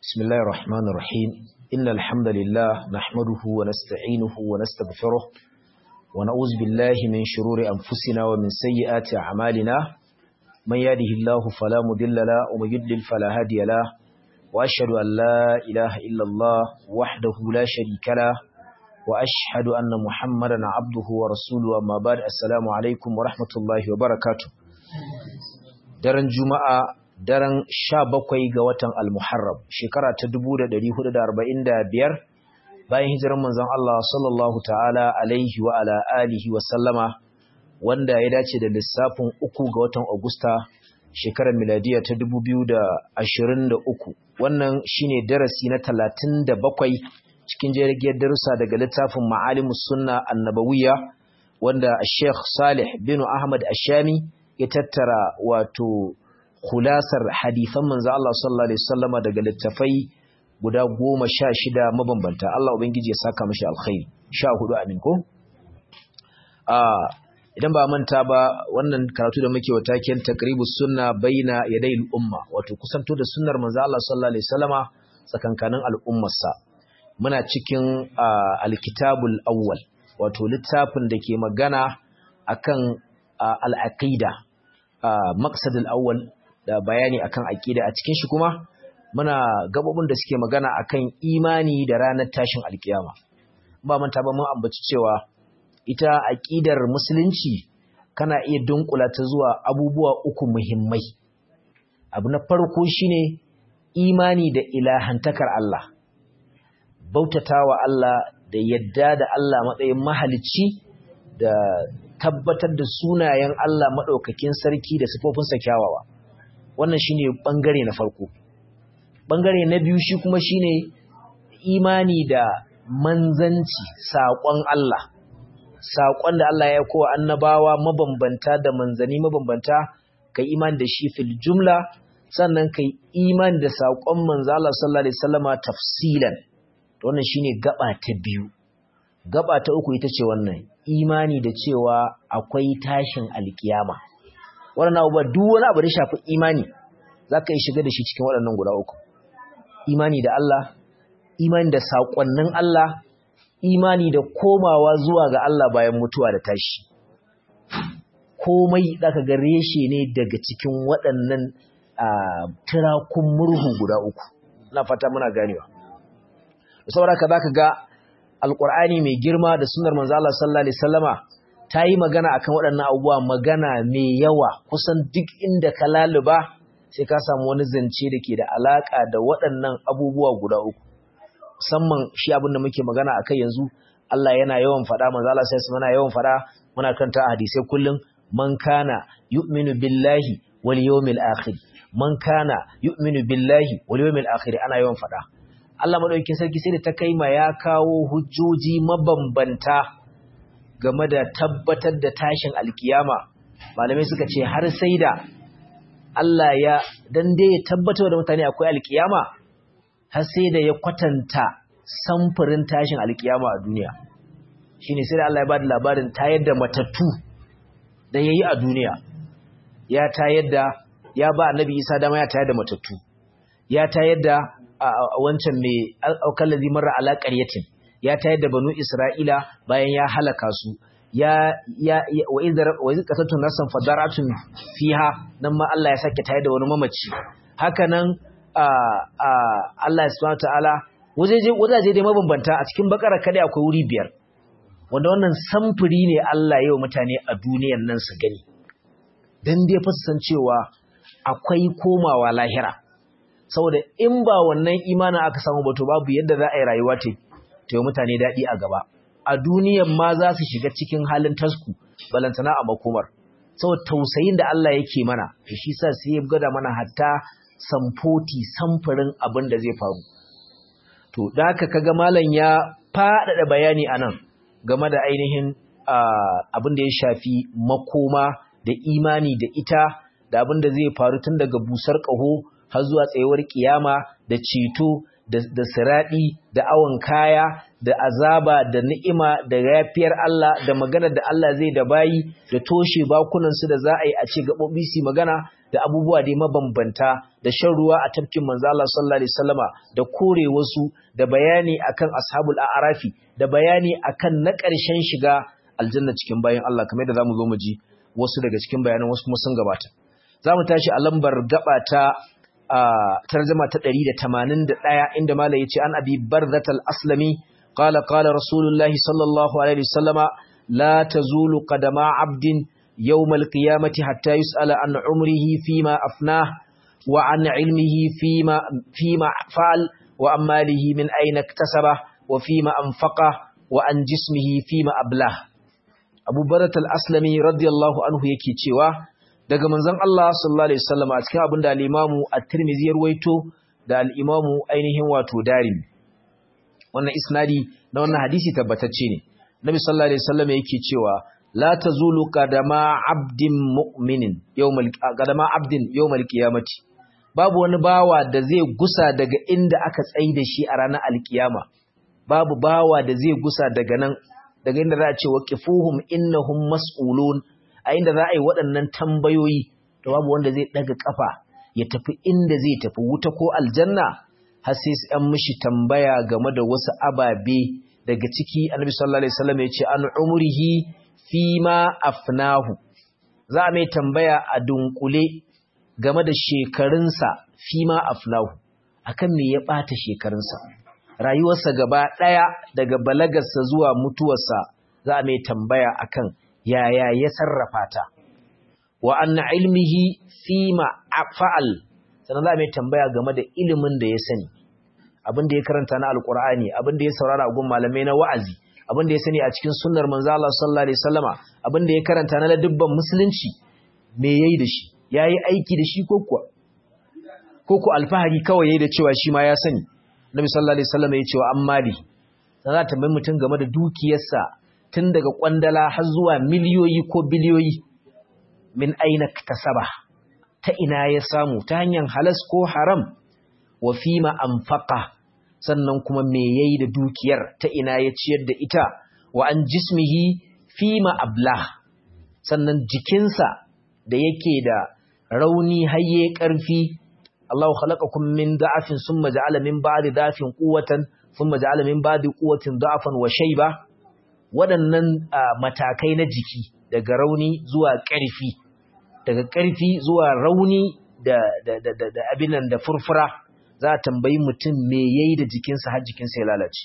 بسم الله الرحمن الرحيم إن الحمد لله نحمده ونستعينه ونستغفره ونعوذ بالله من شرور أنفسنا ومن سيئات أعمالنا من يهده الله فلا مضل له ومن يضلل فلا هادي له وأشهد أن لا إله إلا الله وحده لا شريك له وأشهد أن محمدا عبده ورسوله أما بعد السلام عليكم ورحمة الله وبركاته daren juma'a daren sha bakwai ga watan al-muharram shekara ta dubu da ɗari hudu da arba'in da biyar bayan hijirar manzon Allah sallallahu ta'ala alaihi wa ala alihi wa sallama wanda ya dace da lissafin uku ga watan Agusta shekarar miladiya ta dubu biyu da ashirin da uku wannan shine darasi na talatin da bakwai cikin jirgin darussa daga littafin ma'alimus sunna annabawiyya wanda Sheikh Salih bin Ahmad Ashami ya tattara wato khulasar hadithan manzo Allah sallallahu alaihi wasallama daga littafai guda goma sha shida mabambanta Allah ubangiji ya saka mashi alkhairi sha hudu amin ko idan ba manta ba wannan karatu da muke wa taken taqribus sunna baina yaday umma wato kusanto da sunnar manzo Allah sallallahu alaihi wasallama tsakankanin al'ummarsa muna cikin alkitabul awwal wato littafin da ke magana akan al-aqida maqsadul awwal da bayani akan aqida a cikin shi kuma muna gabobin da suke magana akan imani da ranar tashin alkiyama ba manta ba mun ambaci cewa ita aqidar musulunci kana iya dunkula ta zuwa abubuwa uku muhimmai abu na farko shine imani da ilahantakar Allah bautatawa Allah da yadda da Allah matsayin mahalicci da tabbatar da sunayen Allah madaukakin sarki da sifofinsa kyawawa wannan shine bangare na farko bangare na biyu shi kuma shine imani da manzanci saƙon Allah saƙon da Allah ya kowa annabawa mabambanta da manzani mabambanta kai imani da shi fil jumla sannan kai imani da saƙon manzo Allah sallallahu alaihi wasallama tafsilan wannan shine gaba ta biyu gaba ta uku ita ce wannan imani da cewa akwai tashin alkiyama wannan abubuwa duk wani abu da shafi imani za ka yi shiga da shi cikin waɗannan guda uku imani da Allah imani da saƙonnin Allah imani da komawa zuwa ga Allah bayan mutuwa da tashi komai ka ga reshe ne daga cikin waɗannan tirakun murhu guda uku na fata muna ganewa saboda ka zaka ga alƙur'ani mai girma da sunnar manzo Allah sallallahu alaihi wasallama ta yi magana akan waɗannan abubuwa magana mai yawa kusan duk inda ka laluba sai ka samu wani zance da ke da alaƙa da waɗannan abubuwa guda uku musamman shi abin da muke magana akai yanzu Allah yana yawan faɗa manzo Allah sai mana yawan faɗa muna kanta hadisai kullum man kana yu'minu billahi wal yawmil akhir man kana yu'minu billahi wal yawmil akhir ana yawan faɗa Allah madaukakin sarki sai da ta kai ma ya kawo hujjoji mabambanta game da tabbatar da tashin alkiyama malamai suka ce har sai da Allah ya dan dai ya tabbatar da mutane akwai alkiyama har sai da ya kwatanta samfurin tashin alkiyama a duniya shine sai da Allah ya bada labarin tayar da matattu da yayi a duniya ya tayar da ya ba annabi Isa dama ya tayar da matattu ya tayar da wancan mai aukallazi marra ala qaryatin ya tayar da banu Isra'ila bayan ya halaka su ya ya wa idza wa idza qatatu nasan fadaratun fiha nan ma Allah ya sake tayar da wani mamaci haka nan Allah subhanahu wataala wajeje wajaje dai mabambanta a cikin bakara kada akwai wuri biyar wanda wannan samfuri ne Allah ya yi wa mutane a duniyar nan su gani dan dai fa san cewa akwai komawa lahira saboda in ba wannan imanin aka samu ba to babu yadda za a yi rayuwa ta ta yi mutane daɗi a gaba a duniyan ma za su shiga cikin halin tasku balantana a makomar saboda tausayin da Allah yake mana da shi sa sai ya gada mana hatta samfoti samfurin abin da zai faru to da haka kaga malam ya faɗaɗa bayani a nan game da ainihin abin da ya shafi makoma da imani da ita da abin da zai faru tun daga busar ƙaho har zuwa tsayuwar kiyama da ceto da siraɗi da awon kaya da azaba da ni'ima da yafiyar Allah da magana da Allah zai da bayi da toshe bakunansu da za a yi a ce gaɓoɓi su magana da abubuwa dai mabambanta da shan ruwa a tafkin manzo Allah sallallahu alaihi wasallama da kore wasu da bayani akan ashabul a'rafi da bayani akan na ƙarshen shiga aljanna cikin bayan Allah kamar yadda zamu zo mu ji wasu daga cikin bayanan wasu kuma sun gabata zamu tashi a lambar gaba ta tarjuma ta 181 inda malai yace an abi barzatal aslami qala qala rasulullahi sallallahu alaihi wasallama la tazulu qadama abdin يوم القيامة حتى يسأل عن عمره فيما أفناه وعن علمه فيما, فيما فعل وعن ماله من أين اكتسبه وفيما أنفقه وعن جسمه فيما أبلاه أبو برة الأسلمي رضي الله عنه يكي تشيوا daga manzon Allah sallallahu alaihi wasallam a cikin abin da al-Imam At-Tirmidhi ya ruwaito da al-Imam ainihin wato Darimi wannan isnadi na wannan hadisi tabbatacce ne Nabi sallallahu alaihi wasallam yake cewa la tazulu qadama abdin mu'minin yawmal qadama abdin yawmal qiyamati babu wani bawa da zai gusa daga inda aka tsai da shi a ranar alkiyama babu bawa da zai gusa daga nan daga inda za a ce waqifuhum innahum mas'ulun a inda za a yi waɗannan tambayoyi to babu wanda zai daga kafa ya tafi inda zai tafi wuta ko aljanna har sai an mishi tambaya game da wasu ababe daga ciki annabi sallallahu alaihi wasallam ya ce an umrihi fima afnahu za a mai tambaya a dunkule game da shekarunsa fima afnahu akan me ya bata shekarunsa rayuwarsa gaba daya daga balagarsa zuwa mutuwarsa za a mai tambaya akan yaya ya sarrafa ta wa anna ilmihi fima fa'al sannan za a mai tambaya game da ilimin da ya sani abin da ya karanta na alkur'ani abin da ya saurara a gun malamai na wa'azi abin da ya sani a cikin sunnar manzo Allah sallallahu alaihi wasallama abin da ya karanta na ladubban musulunci me yayi da shi yayi aiki da shi ko kuwa ko ku alfahari kawai yayi da cewa shi ma ya sani Nabi sallallahu alaihi wasallama ya ce wa ammali dan za ta mai mutum game da dukiyarsa tun daga kwandala har zuwa miliyoyi ko biliyoyi min aina kasaba ta ina ya samu ta hanyar halas ko haram wa fima anfaqa sannan kuma me yayi da dukiyar ta ina ya ciyar da ita wa an jismihi fima ablah sannan jikinsa da yake da rauni hayye karfi Allahu khalaqakum min da'afin summa ja'ala min ba'di da'afin quwwatan summa ja'ala min ba'di quwwatin da'afan wa shayba waɗannan matakai na jiki daga rauni zuwa ƙarfi daga ƙarfi zuwa rauni da da da da abin nan da furfura za a tambayi mutum me ya yi da jikinsa har jikinsa ya lalace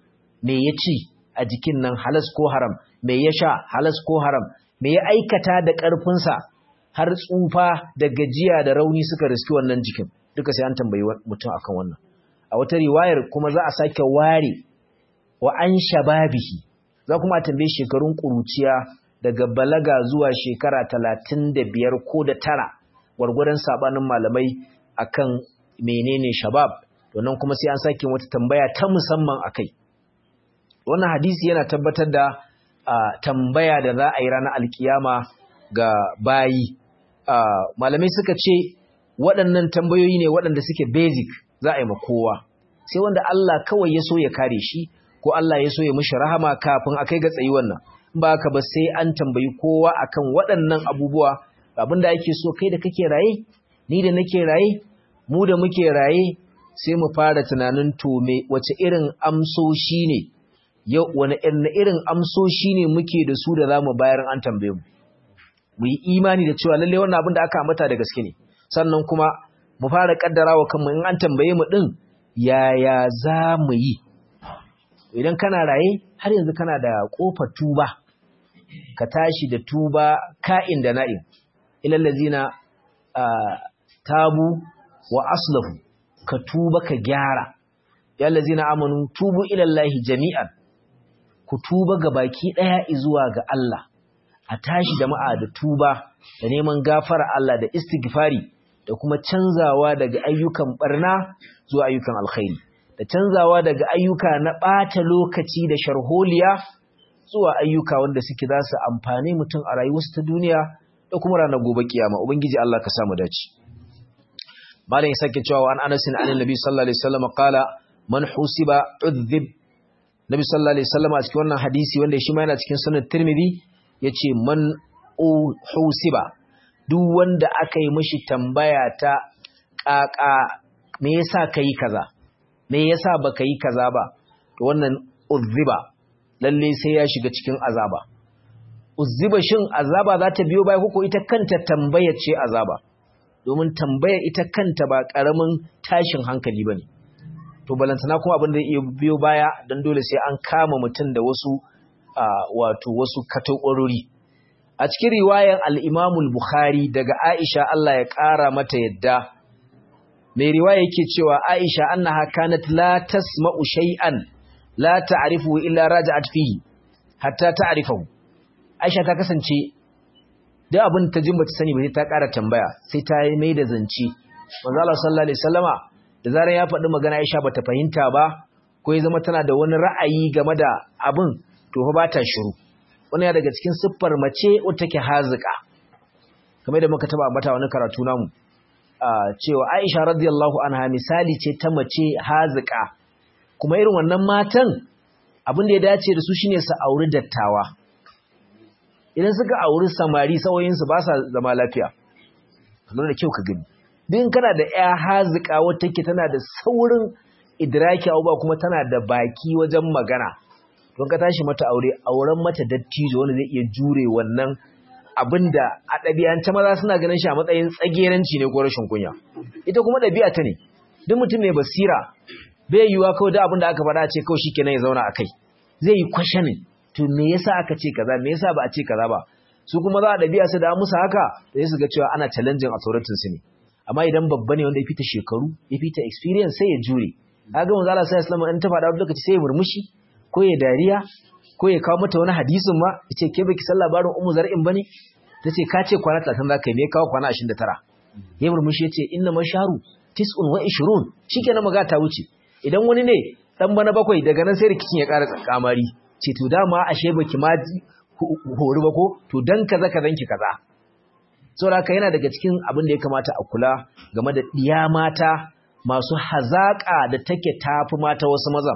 me ya ci a jikin nan halas ko haram me ya sha halas ko haram me ya aikata da ƙarfinsa har tsufa da gajiya da rauni suka riski wannan jikin duka sai an tambayi mutum akan wannan a wata riwayar kuma za a sake ware wa an shababihi za kuma a tambaye shekarun ƙuruciya daga balaga zuwa shekara talatin da biyar ko da tara gwargwadon sabanin malamai akan menene shabab wannan kuma sai an sake wata tambaya ta musamman akai wannan hadisi yana tabbatar da tambaya da za a yi ranar alkiyama ga bayi malamai suka ce waɗannan tambayoyi ne waɗanda suke basic za a yi ma kowa sai wanda Allah kawai ya so ya kare shi ko Allah ya so ya mishi rahama kafin a kai ga tsayi wannan ba ka ba sai an tambayi kowa akan waɗannan abubuwa abinda ake so kai da kake raye ni da nake raye mu da muke raye sai mu fara tunanin to me wace irin amsoshi ne yau wani irin amsoshi ne muke da su da zamu bayar an tambaye mu mu yi imani da cewa lalle wannan abin da aka ambata da gaske ne sannan kuma mu fara kaddarawa kanmu in an tambaye mu din yaya za mu yi idan kana raye har yanzu kana da kofar tuba ka tashi da tuba ka'in da na'in ilal ladzina tabu wa aslahu ka tuba ka gyara ya ladzina amanu tubu ila Allahi jami'an ku tuba ga baki daya zuwa ga Allah a tashi jama'a da tuba da neman gafara Allah da istighfari da kuma canzawa daga ayyukan barna zuwa ayyukan alkhairi da canzawa daga ayyuka na ɓata lokaci da sharholiya zuwa ayyuka wanda suke za su amfani mutum a rayuwarsa ta duniya da kuma ranar gobe kiyama ubangiji Allah ka samu dace malam ya sake cewa an Anas an Annabi sallallahu alaihi wasallam qala man husiba udhib Nabi sallallahu alaihi wasallam a cikin wannan hadisi wanda shi ma yana cikin sunan Tirmidhi yace man husiba duk wanda aka yi mishi tambaya ta ƙaƙa me yasa ka yi kaza me yasa ba ka yi kaza ba to wannan uzziba lalle sai ya shiga cikin azaba uzziba shin azaba za ta biyo baya ko ita kanta tambayar ce azaba domin tambayar ita kanta ba ƙaramin tashin hankali ba ne to balantana kuma abin da zai iya biyo baya don dole sai an kama mutum da wasu wato wasu katakorori a cikin riwayar al'imamul bukhari daga aisha Allah ya ƙara mata yadda mai riwaya yake cewa aisha annaha kanat la tasma'u shay'an la ta'rifu illa raja'at fihi hatta ta'rifahu aisha ta kasance da abin ta jin bata sani ba sai ta ƙara tambaya sai ta yi mai da zance manzo Allah sallallahu alaihi wasallama da zaran ya faɗi magana Aisha bata fahimta ba ko ya zama tana da wani ra'ayi game da abin to fa ba ta shiru wannan ya daga cikin siffar mace wacce take hazika kamar da muka taba ambata wani karatu namu cewa Aisha radiyallahu anha misali ce ta mace hazika kuma irin wannan matan abin da ya dace da su shine su auri dattawa idan suka auri samari sauyinsu ba sa zama lafiya kamar da kyau ka gani din kana da ya hazika wata take tana da saurin idraki abubuwa kuma tana da baki wajen magana don ka tashi mata aure auren mata dattijo wanda zai iya jure wannan abinda a ɗabi'ance maza suna ganin shi a matsayin tsageranci ne ko rashin kunya ita kuma ɗabi'a ta ne duk mutum mai basira bai yiwuwa kawai da abin da aka faɗa ce kawai shikenan ya zauna a kai zai yi kwashanin to me yasa aka ce kaza me yasa ba a ce kaza ba su kuma za a ɗabi'a su da musu haka sai su ga cewa ana challenging authority su ne amma idan babba ne wanda ya fita shekaru ya fita experience sai ya jure kaga manzo Allah sallallahu alaihi in ta faɗa wani lokaci sai ya murmushi ko ya dariya ko ya kawo mata wani hadisin ma yace ke baki san labarin ummu zar'in bane tace ka ce kwana 30 zaka yi me kawo kwana 29 ya murmushi yace inna masharu tis'un wa 20 shikenan maga ta wuce idan wani ne dan bana bakwai daga nan sai rikicin ya ƙara tsakamari ce to dama ashe baki ma hori ba ko to dan kaza kazan ki kaza saboda haka yana daga cikin abin da ya kamata a kula game da ɗiya mata masu hazaƙa da take tafi mata wasu mazan.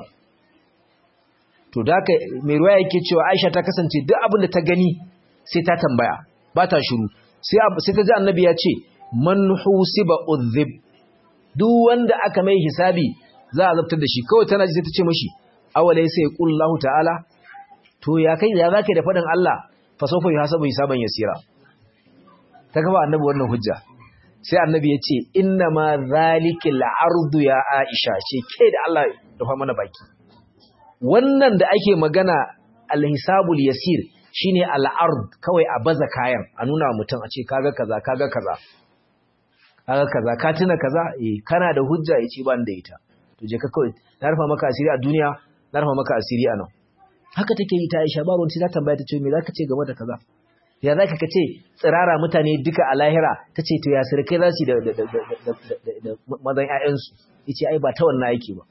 To da haka mai ruwa yake cewa Aisha ta kasance duk abin da ta gani sai ta tambaya, ba ta shiru. Sai ta ji annabi ya ce, Man husiba udhib duk wanda aka mai hisabi za a zabtar da shi, kawai tana ji sai ta ce mashi, awalai sai ƙullahu ta'ala, to ya kai ya za da faɗin Allah, fasofa yi hasabu hisaban yasira. ta gaba annabi wannan hujja sai annabi ya ce inna ma zalikil ardu ya aisha ce ke da Allah rufa mana baki wannan da ake magana alhisabul yasir shine al'ard kawai a baza kayan a nuna mutum a ce kaga kaza kaga kaza kaga kaza ka tuna kaza eh kana da hujja yace ban da ita to je ka kawai na rufa maka asiri a duniya na rufa maka asiri a nan haka take yi ta Aisha babu wani ta tambaya ta ce me zaka ce game da kaza ya za ka ce tsirara mutane duka a lahira ta ce to ya sirkai za su da mazan ‘ya'yansu ya ce ai ba ta wannan aiki ba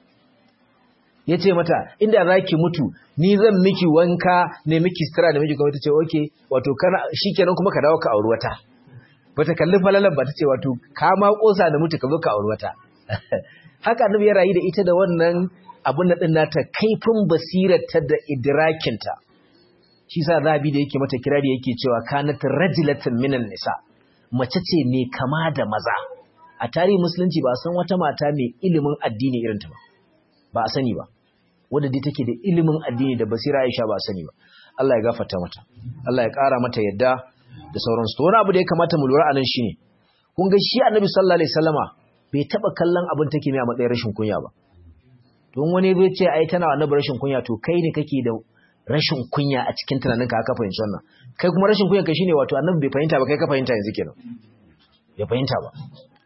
ya ce mata inda za ki mutu ni zan miki wanka ne miki sutura da miki kuma ta ce oke wato shi kenan kuma ka dawo ka auri wata ba ta kalli falalan ba ta ce wato ka ma kosa da mutu ka zo ka auri wata haka annabi ya rayu da ita da wannan abin da ɗin nata kaifin basirarta da idrakinta shi sa zabi da yake mata kirari yake cewa kanat rajulatan minan nisa mace ce mai kama da maza a tarihin musulunci ba san wata mata mai ilimin addini irin ta ba ba a sani ba wanda dai take da ilimin addini da basira Aisha ba a sani ba Allah ya gafarta mata Allah ya ƙara mata yadda da sauransu to wani abu da ya kamata mu lura anan shine kun ga shi Annabi sallallahu alaihi wasallama bai taba kallon abin take mai a matsayin rashin kunya ba don wani zai ce ai tana Annabi rashin kunya to kai ne kake da rashin kunya a cikin tunaninka aka fahimci wannan kai kuma rashin kunya kai shine wato annabi bai fahimta ba kai ka fahimta yanzu kenan bai fahimta ba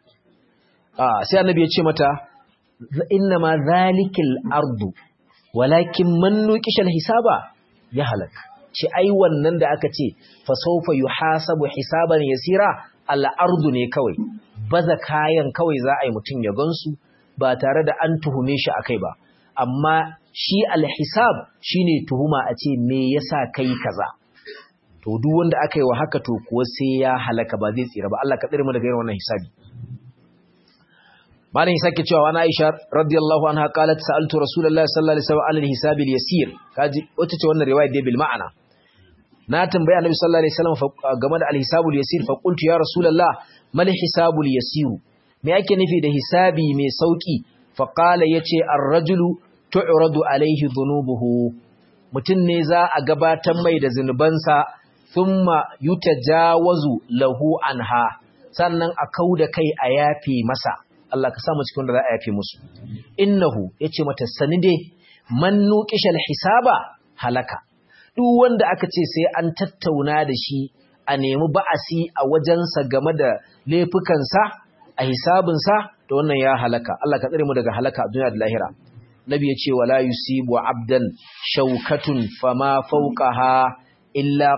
ah sai annabi ya ce mata inna ma zalikal ardu walakin man nuqishal hisaba ya halak ce ai wannan da aka ce fa sawfa yuhasabu hisaban yasira al ardu ne kawai baza kayan kawai za a yi mutun ya gansu ba tare da an tuhume shi akai ba amma shi alhisab shine tuhuma a ce me yasa kai kaza to duk wanda aka yi wa haka to kuwa sai ya halaka ba zai tsira ba Allah ka tsare mu daga irin wannan hisabi malam sake cewa wani Aisha radiyallahu anha qalat sa'altu rasulullahi sallallahu alaihi wasallam al-hisab al-yasir kaji wata ce wannan riwaya dai bil ma'ana na tambaya annabi sallallahu alaihi wasallam game da al-hisabul yasir fa qultu ya rasulullah mal hisabul yasir me yake nufi da hisabi mai sauki fa qala yace ar-rajulu tu'radu alaihi dhunubuhu mutun ne za a gabatar mai da zinubansa thumma yutajawazu lahu anha sannan a kauda kai a yafe masa Allah ka samu cikin da za a yafe musu innahu yace mata sanide man nuqishal hisaba halaka duk wanda aka ce sai an tattauna da shi a nemi ba'asi a wajensa game da laifukansa a hisabinsa da wannan ya halaka Allah ka tsare mu daga halaka a duniya da lahira nabi ya ce wala yusibu abdan shaukatun fama fawqaha illa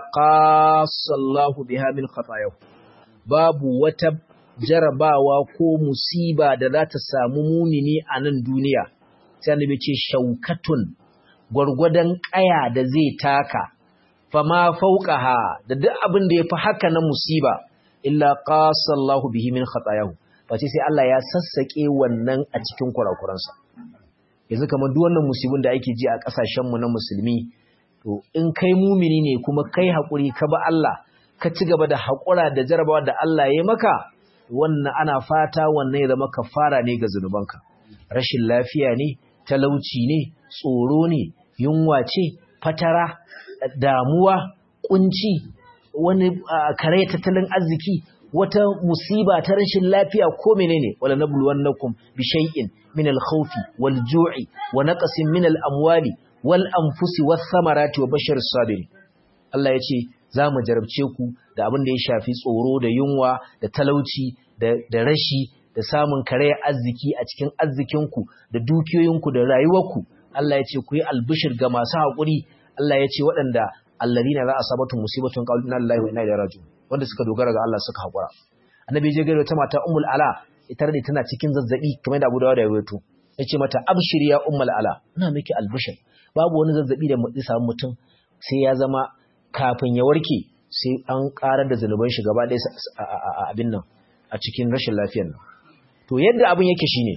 qasallahu biha min khatayahu babu wata jarabawa ko musiba da za ta samu munini a nan duniya sai annabi ce shaukatun gwargwadon ƙaya da zai taka fama fauqaha da duk abin da yafi haka na musiba illa qasallahu bihi min khatayahu face sai Allah ya sassake wannan a cikin kurakuransa yanzu kamar duk wannan musibin da ake ji a kasashen mu na musulmi to in kai mumini ne kuma kai hakuri ka ba Allah ka ci gaba da hakura da jarabawa da Allah ya maka wannan ana fata wannan ya zama kafara ne ga zunubanka rashin lafiya ne talauci ne tsoro ne yunwa ce fatara damuwa kunci wani kare tattalin arziki wata musiba ta rashin lafiya ko menene wala nabluwannakum bi shay'in min al-khawfi wal-ju'i wa naqsin min al-amwali wal-anfusi wath-thamarati wa bashir as-sabirin Allah yace zamu jarabce ku da abin da ya shafi tsoro da yunwa da talauci da rashi da samun kare arziki a cikin arzikinku da dukiyoyinku da rayuwarku Allah ya ce ku yi albishir ga masu haƙuri Allah ya ce waɗanda alladina za a sabatun musibatun qalu inna lillahi wa inna ilaihi raji'un wanda suka dogara ga Allah suka haƙura annabi ya gaya ta mata ummul ala ita ne tana cikin zazzabi kamar da Abu Dawud ya rawaito yace mata abshiri ya ummul ala ina miki albishir babu wani zazzabi da zai samu mutum sai ya zama kafin ya warke sai an ƙarar da zanuban shi gaba ɗaya abin nan a cikin rashin lafiyar nan to yadda abin yake shine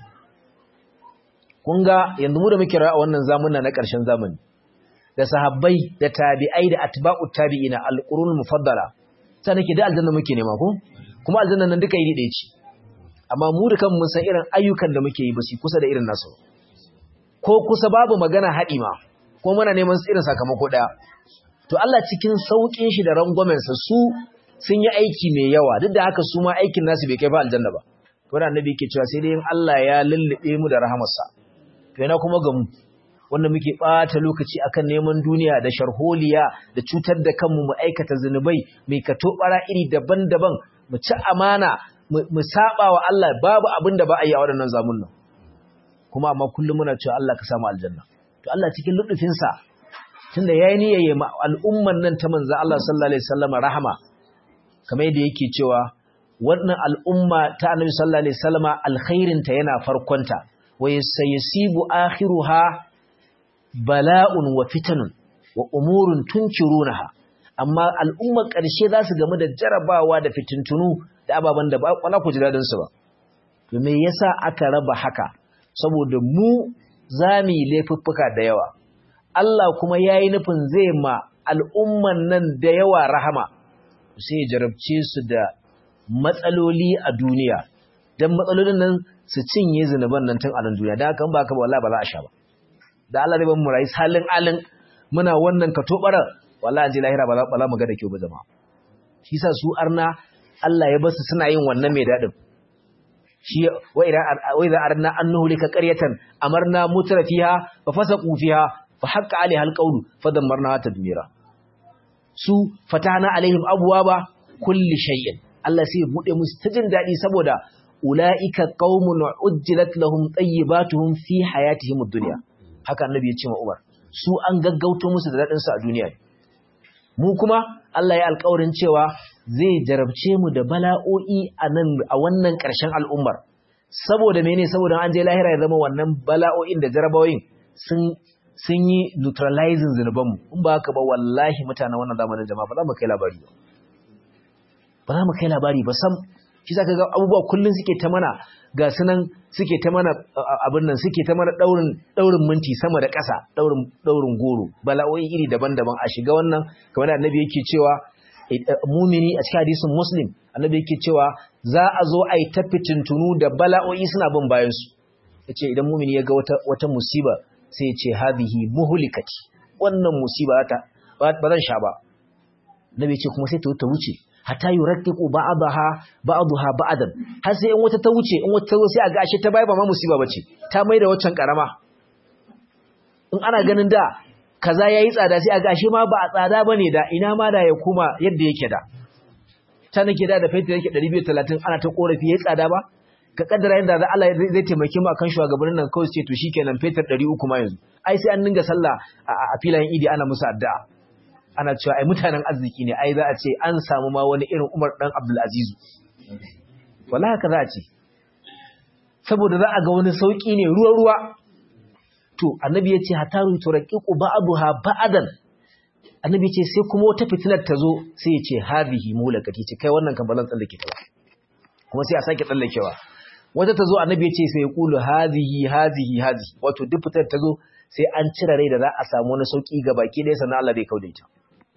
kun ga yanzu mu da muke ra'a wannan zamanin na ƙarshen zamani da sahabbai da tabi'ai da atba'ut tabi'ina alqurun mufaddala sai nake da aljanna muke nema ko kuma aljanna nan duka iri ɗaya ce amma mu da kanmu mun san irin ayyukan da muke yi ba su kusa da irin nasu ko kusa babu magana haɗi ma ko muna neman irin sakamako ɗaya to Allah cikin sauƙin shi da rangwamensa su sun yi aiki mai yawa duk da haka su ma aikin nasu bai kai fa aljanna ba to da annabi yake cewa sai dai in Allah ya lullube mu da rahamarsa to yana kuma ga mu wanda muke ɓata lokaci akan neman duniya da sharholiya da cutar da kanmu mu aikata zunubai mai kato bara iri daban-daban mu ci amana mu saba wa Allah babu abin da ba a yi a waɗannan zamun nan kuma amma kullum muna cewa Allah ka samu aljanna to Allah cikin lutufinsa tunda yayi niyyaye ma al'umman nan ta manzo Allah sallallahu alaihi wasallam rahama kamar yadda yake cewa wannan al'umma ta Annabi sallallahu alaihi wasallam alkhairin ta yana farkonta wa sayasibu akhiruha bala'un wa fitanun wa umurun tunkirunaha amma al'ummar ƙarshe za su gamu da jarabawa da fitintunu da ababen da ba ku ji dadin su ba to me yasa aka raba haka saboda mu zami laifuffuka da yawa Allah kuma yayi nufin zai ma al'umman nan da yawa rahama sai ya jarabce su da matsaloli a duniya dan matsalolin nan su cinye zinuban nan tun a nan duniya dan haka ba ka ba wallahi ba za a sha ba da Allah zai ban mu rayu halin alin muna wannan ka tobara wallahi ji lahira ba za mu ga da kyau ba jama'a shi yasa su arna Allah ya basu suna yin wannan mai dadin shi wa idan wa idan arna annahu lika qaryatan amarna mutrafiha fa fasaqu fiha fa haqqa alaiha alqawlu fa dammarna tadmira su fatana alaihim abwaba kulli shay'in Allah sai ya bude musu ta jin dadi saboda ulaika qaumun ujjilat lahum tayyibatuhum fi hayatihim ad-dunya haka annabi ya ce ma Umar su an gaggauto musu da dadin su a duniya mu kuma Allah ya alƙawarin cewa zai jarabce mu da bala'o'i a nan a wannan ƙarshen al'ummar saboda mene saboda an je lahira ya zama wannan bala'o'in da jarabawoyin sun sun yi neutralizing zunuban mu in ba haka ba wallahi mutanen wannan zamanin jama'a ba za mu kai labari ba ba za mu kai labari ba sam shi zaka ga abubuwa kullun suke ta mana ga sunan suke ta mana abin nan suke ta mana daurin daurin minti sama da ƙasa daurin daurin goro bala'o'i iri daban-daban a shiga wannan kamar da annabi yake cewa mumini a cikin hadisin muslim annabi yake cewa za a zo a yi ta fitintunu da bala'o'i suna bin bayan su yace idan mumini ya ga wata wata musiba sai ya ce hadhihi muhlikati wannan musiba ta ba zan sha ba nabi ce kuma sai ta ta wuce hatta yurattiqu ba'daha ba'daha ba'dan har sai in wata ta wuce in wata ta zo sai a ga ashe ta bai ba ma musiba bace ta mai da waccan karama in ana ganin da kaza yayi tsada sai a ga ashe ma ba a tsada bane da ina ma da ya kuma yadda yake da ta nake da da fetur yake 230 ana ta korafi yayi tsada ba ka kaddara yanda da Allah zai taimake mu akan shugabannin nan kawai ce to shikenan fetur 300 ma yanzu ai sai an dinga sallah a filayen idi ana musu addu'a ana cewa ai mutanen arziki ne ai za a ce an samu ma wani irin Umar dan Abdul Aziz wallahi haka za a ce saboda za a ga wani sauki ne ruwa ruwa to annabi ya ce hataru turaqiqu ba'daha ba'dan annabi ya ce sai kuma wata fitinar ta zo sai ya ce hadhihi mulakati ce kai wannan kan balan tsallake ta ba kuma sai a sake tsallakewa wata ta zo annabi ya ce sai ya kulu hadhihi hadhihi hadhihi wato duk fitar ta zo sai an cire rai da za a samu wani sauki ga baki ɗaya sannan Allah zai kauda ita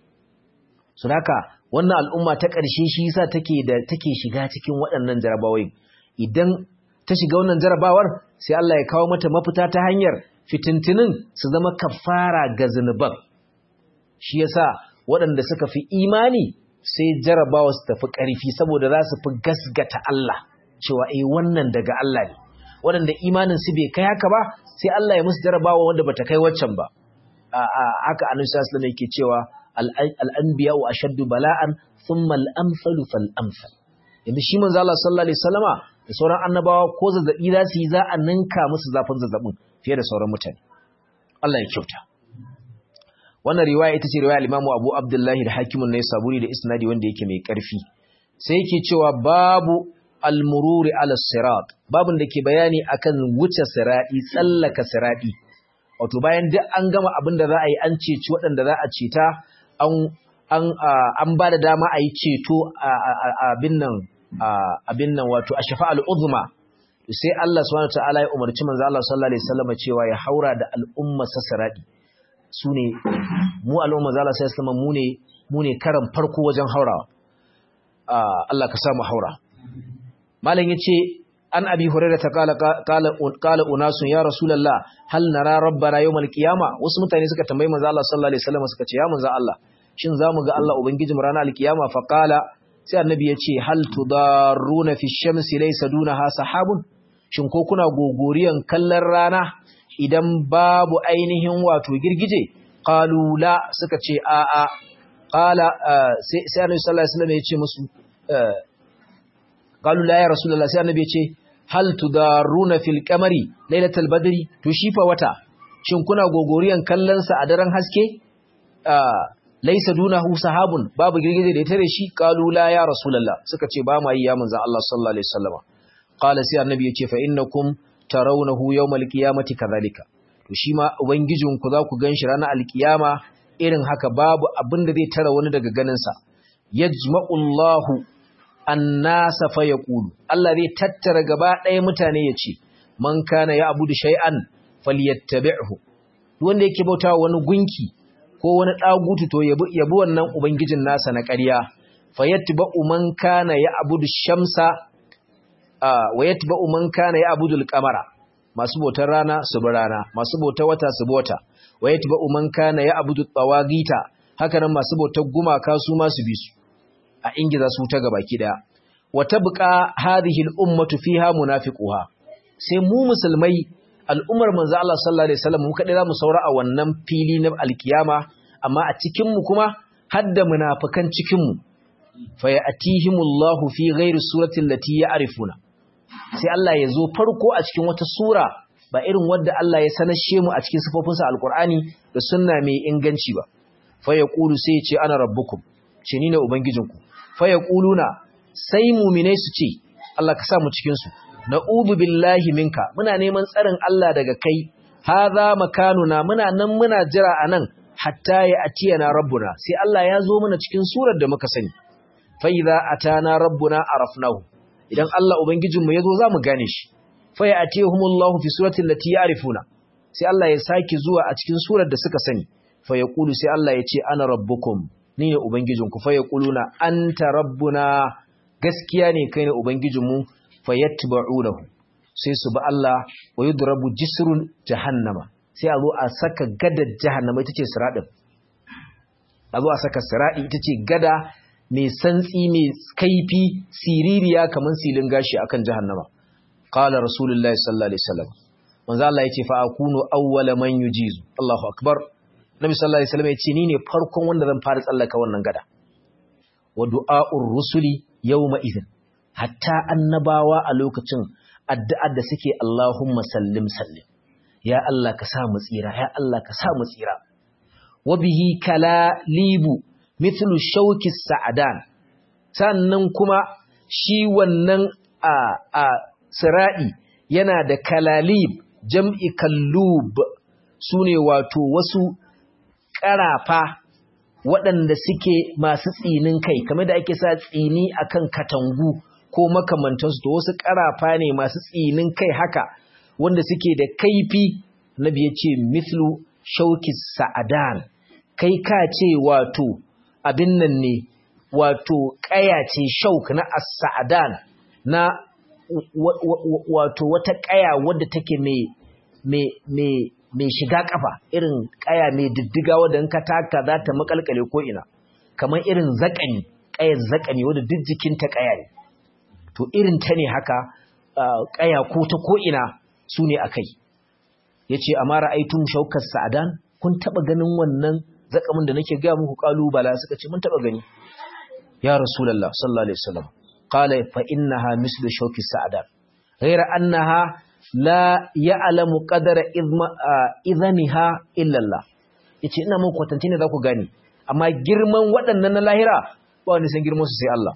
su haka wannan al'umma ta ƙarshe shi yasa take da take shiga cikin waɗannan jarabawai idan ta shiga wannan jarabawar sai Allah ya kawo mata mafita ta hanyar fitintinin su zama kafara ga zunuban shi yasa waɗanda suka fi imani sai jarabawa su tafi ƙarfi saboda za su fi gasgata Allah cewa eh wannan daga Allah ne waɗanda imanin su bai kai haka ba sai Allah ya musu jarabawa wanda bata kai waccan ba haka annabi sallallahu alaihi wasallam yake cewa al-anbiya wa ashaddu bala'an thumma al-amsalu fal amsal yanzu shi manzo Allah sallallahu alaihi wasallama da sauran annabawa ko zazzabi za su yi za a ninka musu zafin zazzabin fiye da sauran mutane Allah ya kyauta wannan riwaya ita ce riwaya al-Imam Abu Abdullah al-Hakim an-Naisaburi da isnadi wanda yake mai karfi sai yake cewa babu al-mururi ala sirat babun da ke bayani akan wuce sirati tsallaka sirati wato bayan duk an gama abin da za a yi an ceci waɗanda za a ceta an an an ba da dama a yi ceto abin nan abin nan wato a shafa'al uzma sai Allah subhanahu wataala ya umarci manzo Allah sallallahu alaihi wasallam cewa ya haura da al'umma sasaradi sune mu al'umma zalla sai sallama mu ne mu ne karan farko wajen haurawa Allah ka sa mu haura malam yace an abi hurairah ta kala kala kala unasun ya rasulullah hal nara rabbana yawmal qiyama wasu mutane suka tambayi manzo Allah sallallahu alaihi wasallam suka ce ya manzo Allah shin zamu ga Allah ubangiji mu ranar alkiyama fa kala sai annabi yace hal tudarruna fi shamsi laysa dunaha sahabun shin ko kuna gogoriyan kallon rana idan babu ainihin wato girgije qalu la suka ce a a qala sai sai annabi sallallahu alaihi wasallam yace musu qalu la ya rasulullah sai annabi yace hal tudarruna fil qamari lailatul badri to shi fa wata shin kuna gogoriyan kallon sa a daren haske laysa dunahu sahabun babu girgije da ya tare shi qalu la ya rasulullah suka ce ba ma yi ya manzon Allah sallallahu alaihi wasallam qala sai annabi yace fa innakum tarawnahu yawmal qiyamati kadhalika to shi ma ubangijinku za ku ganshi ranar alkiyama irin haka babu abin da zai tara wani daga ganin sa yajma'ullahu annasa fa yaqulu Allah zai tattara gaba ɗaya mutane ya ce man kana ya abudu shay'an falyattabi'hu wanda yake bautawa wani gunki ko wani dagutu to yabi yabi wannan ubangijin nasa na ƙarya fayattba'u man kana ya abudu shamsa wa yatba'u man kana ya abudu al-qamara masu bautar rana su bi rana masu bautar wata su bi wata wa yatba'u man kana ya abudu tawagita haka nan masu bautar gumaka su ma su bi su a ingiza su ta gabaki daya wa tabqa hadhihi al-ummatu fiha munafiquha sai mu musulmai al'ummar manzo Allah sallallahu alaihi wasallam mu kadai zamu saura a wannan fili na alkiyama amma a cikin mu kuma hadda munafikan cikin mu fa ya'tihimullahu fi ghairi surati allati ya'rifuna sai Allah ya zo farko a cikin wata sura ba irin wadda Allah ya sanashe mu a cikin sifofinsa alqur'ani da sunna mai inganci ba fa yaqulu sai ya ce ana rabbukum ce ni ne ubangijinku fa yaquluna sai mu'minai su ce Allah ka sa mu cikin su na'udhu billahi minka muna neman tsarin Allah daga kai hadha makanuna muna nan muna jira anan hatta ya atiyana rabbuna sai Allah ya zo mana cikin surar da muka sani fa idza atana rabbuna arafnahu idan Allah ubangijinmu yazo zamu gane shi fa ya'tihumullahu fi suratin lati ya'rifuna sai Allah ya saki zuwa a cikin surar da suka sani fa yaqulu sai Allah ya ce ana rabbukum ni ne ubangijinku fa yaquluna anta rabbuna gaskiya ne kai ne ubangijinmu fa yatba'unahu sai su ba Allah wa yudrabu jisrun jahannama sai a zo a saka gadar jahannama ita ce siradin a zo a saka siradi ita ce gada mai santsi mai kaifi siririya kamar silin gashi akan jahannama qala rasulullahi sallallahu alaihi wasallam manzo Allah yace fa akunu awwala man yujizu Allahu akbar nabi sallallahu alaihi wasallam yace ni ne farkon wanda zan fara tsallaka wannan gada wa du'a'ur rusuli yawma idhin hatta annabawa a lokacin addu'ar da suke Allahumma sallim sallim ya Allah ka sa mu tsira ya Allah ka sa mu tsira wa bihi kala libu mithlu shauki sa'adan sannan kuma shi wannan a a sirai yana da kalalib jam'i kallub sune wato wasu ƙarafa waɗanda suke masu tsinin kai kamar da ake sa tsini akan katangu ko makamantansu to wasu ƙarafa ne masu tsinin kai haka wanda suke da kaifi nabi ya ce mithlu shauki sa'adan kai ka ce wato abin nan ne wato ƙaya ce shauk na as-sa'adan na wato wata ƙaya wadda take mai shiga kafa irin ƙaya mai diddiga wadda in ka taka za ta makalkale ko ina kamar irin zakani ƙayar zakani wadda duk jikinta ƙaya ne to irin ta ne haka ƙaya ko ta ko ina su ne a kai ya ce a mara aitun shaukar sa'adan kun taɓa ganin wannan zakamin da nake gaya muku ƙalubala suka ce mun taɓa gani ya rasulallah sallallahu alaihi wasallam qala fa innaha mislu shauki sa'adan ghayra annaha la ya'lamu qadara idhaniha illa Allah yace ina muku kwatance ne za ku gane amma girman waɗannan na lahira ba wani san girman su sai Allah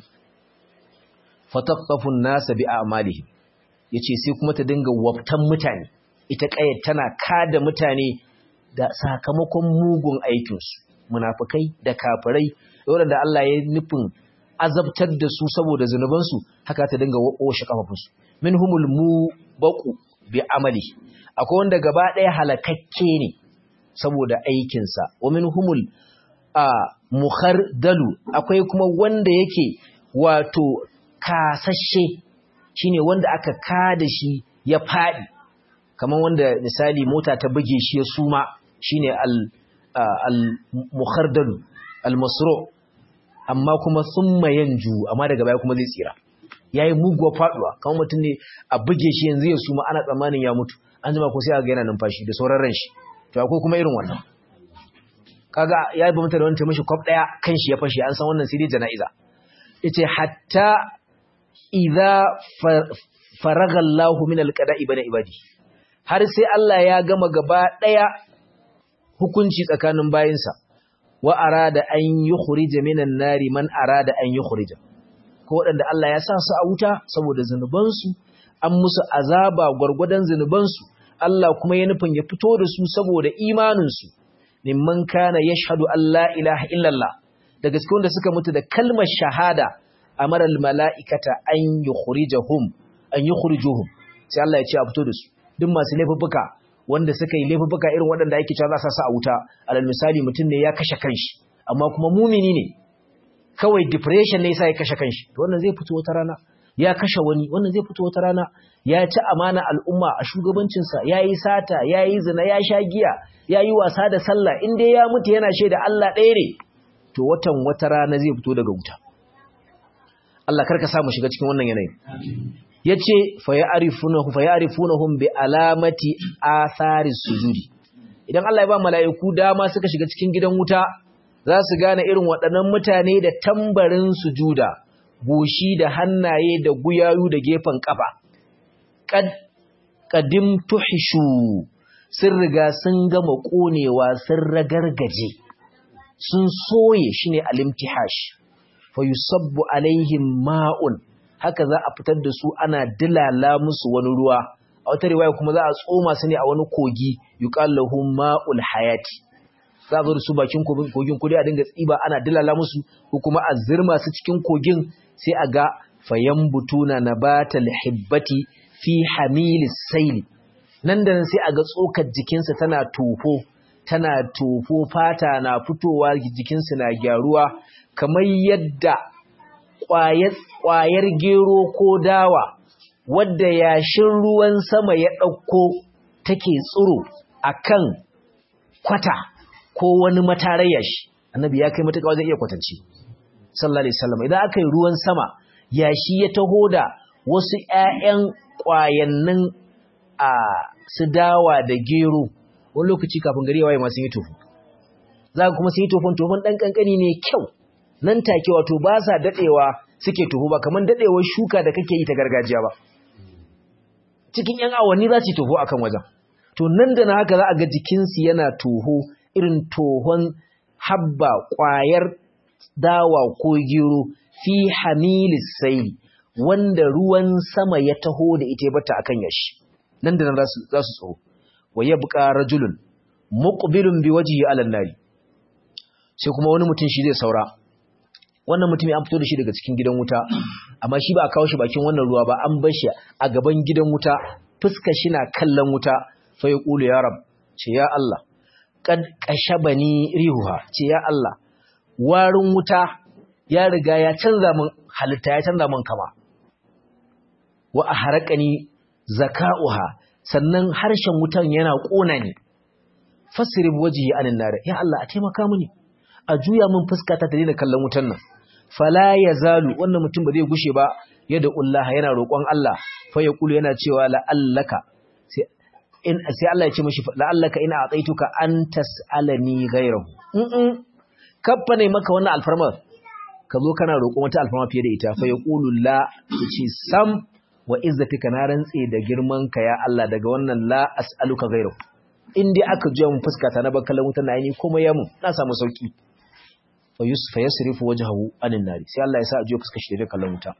fataqafu an-nas bi a'malihim yace sai kuma ta dinga waftan mutane ita ƙayar tana kada mutane da sakamakon mugun aikinsu munafukai da kafirai waɗanda Allah ya nufin azabtar da su saboda zunubansu haka ta dinga washe kafafunsu min humul mu baku bi amali akwai wanda gaba ɗaya halakakke ne saboda aikinsa wa min humul a dalu akwai kuma wanda yake wato kasashe shine wanda aka kada shi ya faɗi kamar wanda misali mota ta buge shi ya suma shine al al mukhardalu al masru amma kuma summa yanju amma daga baya kuma zai tsira yayi muguwa faduwa kamar mutum ne a buge shi yanzu ya suma ana tsammanin ya mutu an jima ko sai ga yana numfashi da sauran ran shi to akwai kuma irin wannan kaga ya yi bamta da wani mishi kwaf daya kan shi ya fashe an san wannan sai dai jana'iza yace hatta idza faraga Allahu min alqada'i bana ibadi har sai Allah ya gama gaba ɗaya hukunci tsakanin bayinsa wa arada an yukhrija minan nari man arada an yukhrija ko waɗanda Allah ya sa su a wuta saboda zunubansu an musu azaba gwargwadon zunubansu Allah kuma ya nufin ya fito da su saboda imaninsu mimman kana yashhadu an la ilaha illallah da gaske wanda suka mutu da kalmar shahada amara al mala'ikata an yukhrijahum an yukhrijuhum sai Allah ya ce a fito da su duk masu laifuffuka wanda suka yi laifuffuka irin waɗanda ake cewa za su sa a wuta alal misali mutum ne ya kashe kanshi amma kuma mumini ne kawai depression ne yasa ya kashe kanshi to wannan zai fito wata rana ya kashe wani wannan zai fito wata rana ya ci amana al'umma a shugabancinsa ya yi sata ya yi zina ya sha giya ya yi wasa da sallah in dai ya mutu yana shaida Allah ɗaya ne to watan wata rana zai fito daga wuta Allah karka sa mu shiga cikin wannan yanayin ya ce fayarifunahum bi alamati atharis sujudi idan Allah ya ba mala'iku dama suka shiga cikin gidan wuta za su gane irin waɗannan mutane da tambarin sujuda goshi da hannaye da guyayu da gefen kafa qad qadim tuhishu sun riga sun gama konewa sun ragargaje sun soye shine alimtihash fa yusabbu alaihim ma'un haka za a fitar da su ana dilala musu wani ruwa a wata riwaya kuma za a tsoma su ne a wani kogi yuqallahu ma'ul hayati za a zo da su bakin kogin kudi a dinga tsiba ana dilala musu ko kuma a zirma su cikin kogin sai a ga fayambutuna nabatal hibbati fi hamilis sayli nan da nan sai aga tsokar jikinsa tana tofo tana tofo fata na fitowa jikinsa na gyaruwa kamar yadda ƙwayar gero ko dawa wadda yashin ruwan sama ya ɗauko take tsiro akan kwata ko wani matarayya shi annabi ya kai matuƙa wajen iya kwatanci sallallahu alaihi wasallam idan aka yi ruwan sama yashi ya taho da wasu ƴaƴan ƙwayannin a su dawa da gero wani lokaci kafin gari ya waye masu yi tofu za kuma su yi tofon tofon ɗan ƙanƙani ne kyau nan take wato ba sa daɗewa suke tofu ba kamar daɗewar shuka da kake yi ta gargajiya ba cikin ƴan awanni za su yi tofu akan wajen to nan da na haka za a ga jikinsu yana toho irin tohon habba ƙwayar dawa ko gero fi hamilis saili wanda ruwan sama ya taho da ita bata akan yashi nan da nan za su tsoro wa yabqa rajulun muqbilun bi wajhihi ala nari sai kuma wani mutum shi zai saura wannan mutum an fito da shi daga cikin gidan wuta amma shi ba a kawo shi bakin wannan ruwa ba an bar shi a gaban gidan wuta fuskar shi na kallon wuta fa yaqulu ya rab ce ya Allah kad kashabani rihuha ce ya Allah warin wuta ya riga ya canza min halitta ya canza min kama wa ahraqani zaka'uha sannan harshen wutan yana kona ni fasrib wajhi anin nar ya Allah a taimaka mini a juya min fuska ta daina kallon wutan nan fala yazalu wannan mutum ba zai gushe ba yadda Allah yana roƙon Allah fa yaqulu yana cewa la'allaka sai in sai Allah ya ce mishi la'allaka ina ataituka an tas'alani ghayrahu mm kaffa ne maka wannan alfarma ka zo kana roƙon wata alfarma fiye da ita fa yaqulu la ce sam wa izzatika na rantse da girman ka ya Allah daga wannan la as'aluka ghayrahu in dai aka juya mun fuska ta na bakkalan wuta na yi kuma ya mun na samu sauki fa yusfa yasrifu wajhahu anin nari sai Allah ya sa a juya fuskar shi da kallon wuta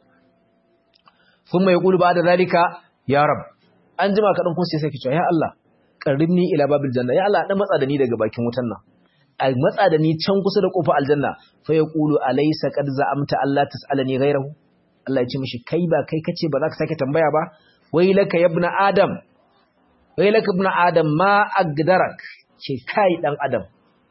thumma yaqulu ba'da zalika ya rab an jima kadan kun sai sai ki cewa ya Allah qarribni ila babil janna ya Allah dan matsa da ni daga bakin wutan nan a matsa da ni can kusa da kofar aljanna fa yaqulu alaysa qad za'amta Allah tas'alani ghayrahu Allah ya ce mishi kai ba kai kace ba za ka sake tambaya ba wai laka yabna adam wai laka ibn adam ma agdarak ce kai dan adam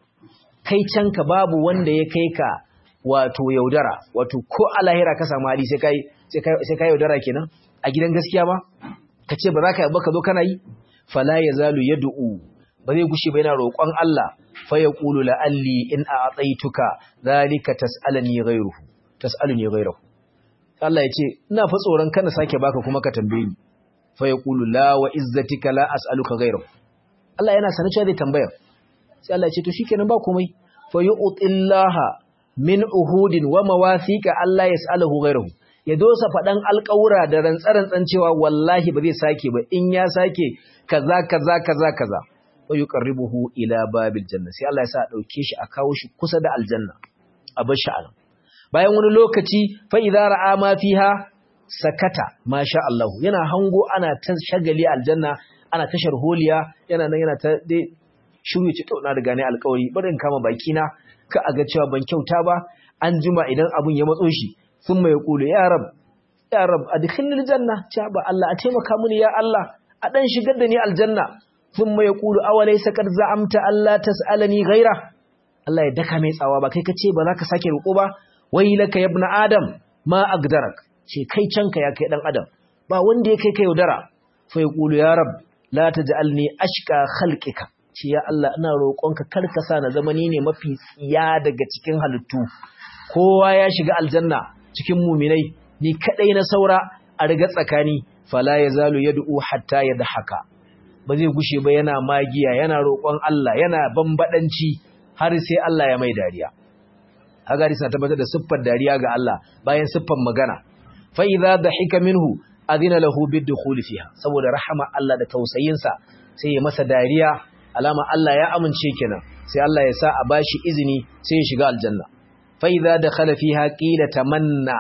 kai can ka babu wanda ya kai ka wato yaudara wato ko a lahira ka samu hali sai kai sai kai yaudara kenan a gidan gaskiya ba kace ba za ka ba ka zo kana yi fala yazalu yad'u ba zai gushe ba yana roƙon Allah fa yaqulu la'alli in a'taituka zalika tas'alani ghayruhu tas'aluni ghayruhu Allah ya ce ina fa tsoron kana sake baka kuma ka tambaye ni fa yaqulu la wa izzatika la as'aluka ghayrahu Allah yana sanin cewa zai tambaya sai Allah ya ce to shikenan ba komai fa yu'tillaha min uhudin wa mawathiqa Allah yas'aluhu ghayrahu ya dosa fadan alƙawura da rantsarantsan cewa wallahi ba zai sake ba in ya sake kaza kaza kaza kaza fa yuqarribuhu ila babil janna sai Allah ya sa dauke shi a kawo shi kusa da aljanna a bar shi anan bayan wani lokaci fa idza ra'a ma fiha sakata masha Allah yana hango ana ta shagali aljanna ana ta sharholiya yana nan yana ta dai shiru ci to na riga ne alƙawari bari in kama baki na ka aga cewa ban kyauta ba an jima idan abun ya matso shi thumma yaqulu ya rab ya rab adkhilni aljanna cha ba Allah a taimaka mini ya Allah a dan shigar da ni aljanna thumma yaqulu awalaysa qad za'amta alla tas'alani ghaira Allah ya daka mai tsawa ba kai kace ba za ka sake roƙo ba wailaka ya ibn adam ma agdarak ce kai canka ya kai dan adam ba wanda ya kai ka yaudara fa yaqulu ya rab la taj'alni ashqa khalqika ce ya Allah ina roƙonka kar ka sa na zama ni ne mafi tsiya daga cikin halittu kowa ya shiga aljanna cikin muminai ni kadai na saura a riga tsakani fala yazalu yad'u hatta yadhaka ba zai gushe ba yana magiya yana roƙon Allah yana bambadanci har sai Allah ya mai dariya agari suna tabbatar da siffar dariya ga Allah bayan siffar magana fa idza dahika minhu adina lahu bidkhul fiha saboda rahama Allah da tausayinsa sai ya masa dariya alama Allah ya amince kenan sai Allah ya sa a bashi izini sai ya shiga aljanna fa idza dakhala fiha qila tamanna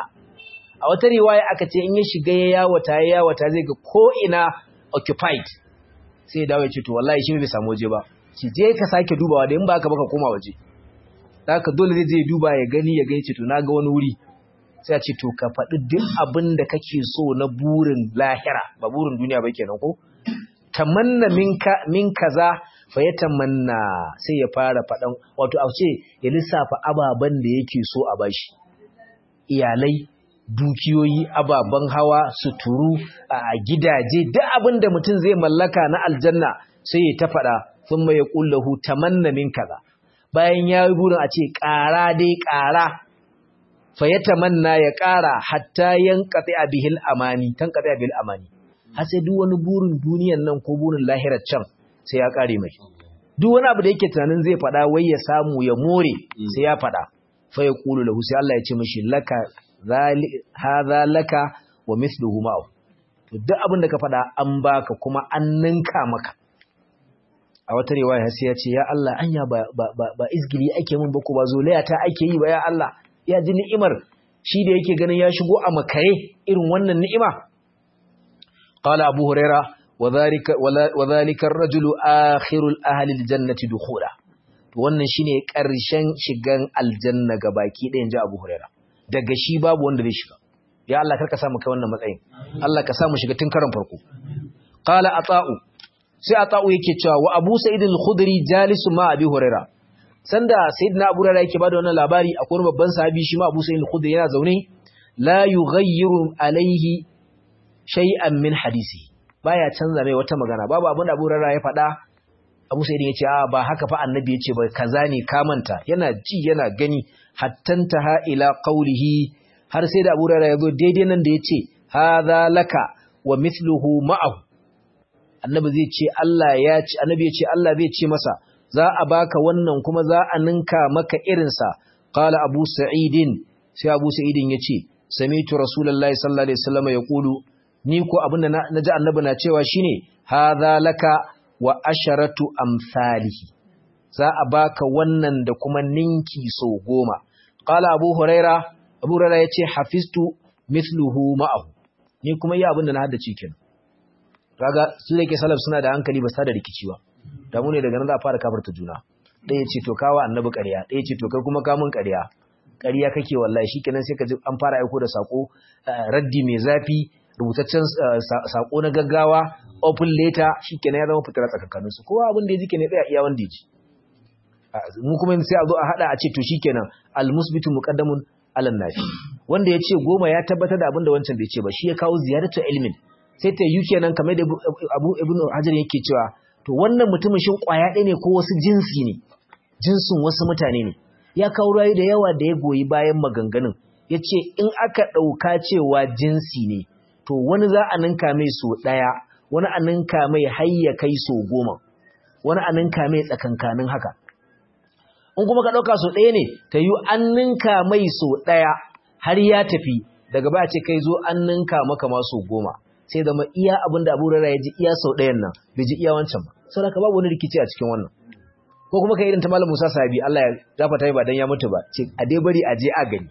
a wata riwaya aka ce in ya shiga ya yawata ya yawata zai ga ko ina occupied sai ya dawo ya ce to wallahi shi bai samu waje ba ki je ka sake dubawa da in ba ka baka koma waje haka dole zai je duba ya gani ya gani ce to na ga wani wuri sai a ce to ka faɗi duk abin da kake so na burin lahira ba burin duniya ba kenan ko tamanna minka min kaza fa ya tamanna sai ya fara faɗan wato a ce ya lissafa ababen da yake so a bashi iyalai dukiyoyi ababen hawa suturu a gidaje duk abin da mutum zai mallaka na aljanna sai ya ta faɗa sun mai ya ƙullahu tamanna min kaza bayan ya yi burin a ce ƙara dai ƙara fa ya tamanna ya ƙara hatta yan katsi a bihil amani tan katsi a bihil amani har sai duk wani burin duniyan nan ko burin lahirar can sai ya ƙare mai duk wani abu da yake tunanin zai faɗa wai ya samu ya more sai ya faɗa fa ya ƙulu lahu sai Allah ya ce mashi laka hadha laka wa mithluhu ma'ahu to duk abin da ka faɗa an baka kuma an ninka maka a wata riwaya sai ya ce ya Allah anya ba ba ba izgili ake min ba ko ba zolaya ta ake yi ba ya Allah ya ji ni'imar shi da yake ganin ya shigo a makare irin wannan ni'ima qala abu huraira wa dhalika wa dhalika ar-rajulu akhirul ahli al-jannati dukhula to wannan shine karshen shigan aljanna ga baki ɗayan ji abu huraira daga shi babu wanda zai shiga ya Allah karka samu kai wannan matsayin Allah ka samu shiga tun karan farko qala ata'u sai ata'u yake cewa wa abu sa'id al-khudri jalisu ma abi huraira sanda sayyidina abu huraira yake bada wannan labari akwai wani babban sahabi shi ma abu sa'id al-khudri yana zaune la yughayyiru alaihi shay'an min hadisi baya canza mai wata magana babu abin da abu huraira ya faɗa abu sa'id ya ce a ba haka fa annabi ya ce ba kaza ne ka manta yana ji yana gani hattantaha ila qawlihi har sai da Abu Hurairah yazo daidai nan da yace hadha laka wa mithluhu ma'ahu annabi zai ce Allah ya ce annabi ya ce Allah zai ce masa za a baka wannan kuma za a ninka maka irin sa qala Abu Sa'idin sai Abu Sa'idin yace sami'tu Rasulullahi sallallahu alaihi wasallam yaqulu ni ko abinda naji annabi na cewa shine hadha laka wa asharatu amsalihi za a baka wannan da kuma ninki so goma qala abu huraira abu huraira yace hafiztu mithluhu ma'ahu ni kuma yi abin da na haddace kenan kaga su da ke salaf suna da hankali ba sa da rikici ba da mu ne daga nan za a fara kafarta juna ɗaya ce to kawa annabi ƙarya ɗaya ce to kai kuma kamun ƙarya ƙarya kake wallahi shikenan sai ka ji an fara aiko da sako raddi mai zafi rubutaccen sako na gaggawa open letter shikenan ya zama fitar tsakankaninsu kowa abin da ya ji ke ne tsaya iya wanda ya ji mu kuma sai a zo a hada a ce to shikenan almusbitu muqaddamun alan nafi wanda ya ce goma ya tabbatar da abin da wancan bai ce ba shi ya kawo ziyaratu ilmin sai ta yi kenan kamar da Abu Ibn Hajar yake cewa to wannan mutumin shin kwaya ɗaya ne ko wasu jinsi ne jinsin wasu mutane ne ya kawo rayu da yawa da ya goyi bayan maganganun ya ce in aka ɗauka cewa jinsi ne to wani za a ninka mai so ɗaya wani a ninka mai hayya kai so goma wani a ninka mai tsakankanin haka in kuma ka ɗauka so ɗaya ne ta yi an ninka mai so ɗaya har ya tafi daga baya ce kai zo an ninka maka ma so goma sai zama iya abin da abu rara ya ji iya sau ɗayan nan bai ji iya wancan ba sau da ka babu wani rikici a cikin wannan ko kuma ka irin ta malam musa sabi allah ya gafata yi ba don ya mutu ba ce a dai bari a je a gani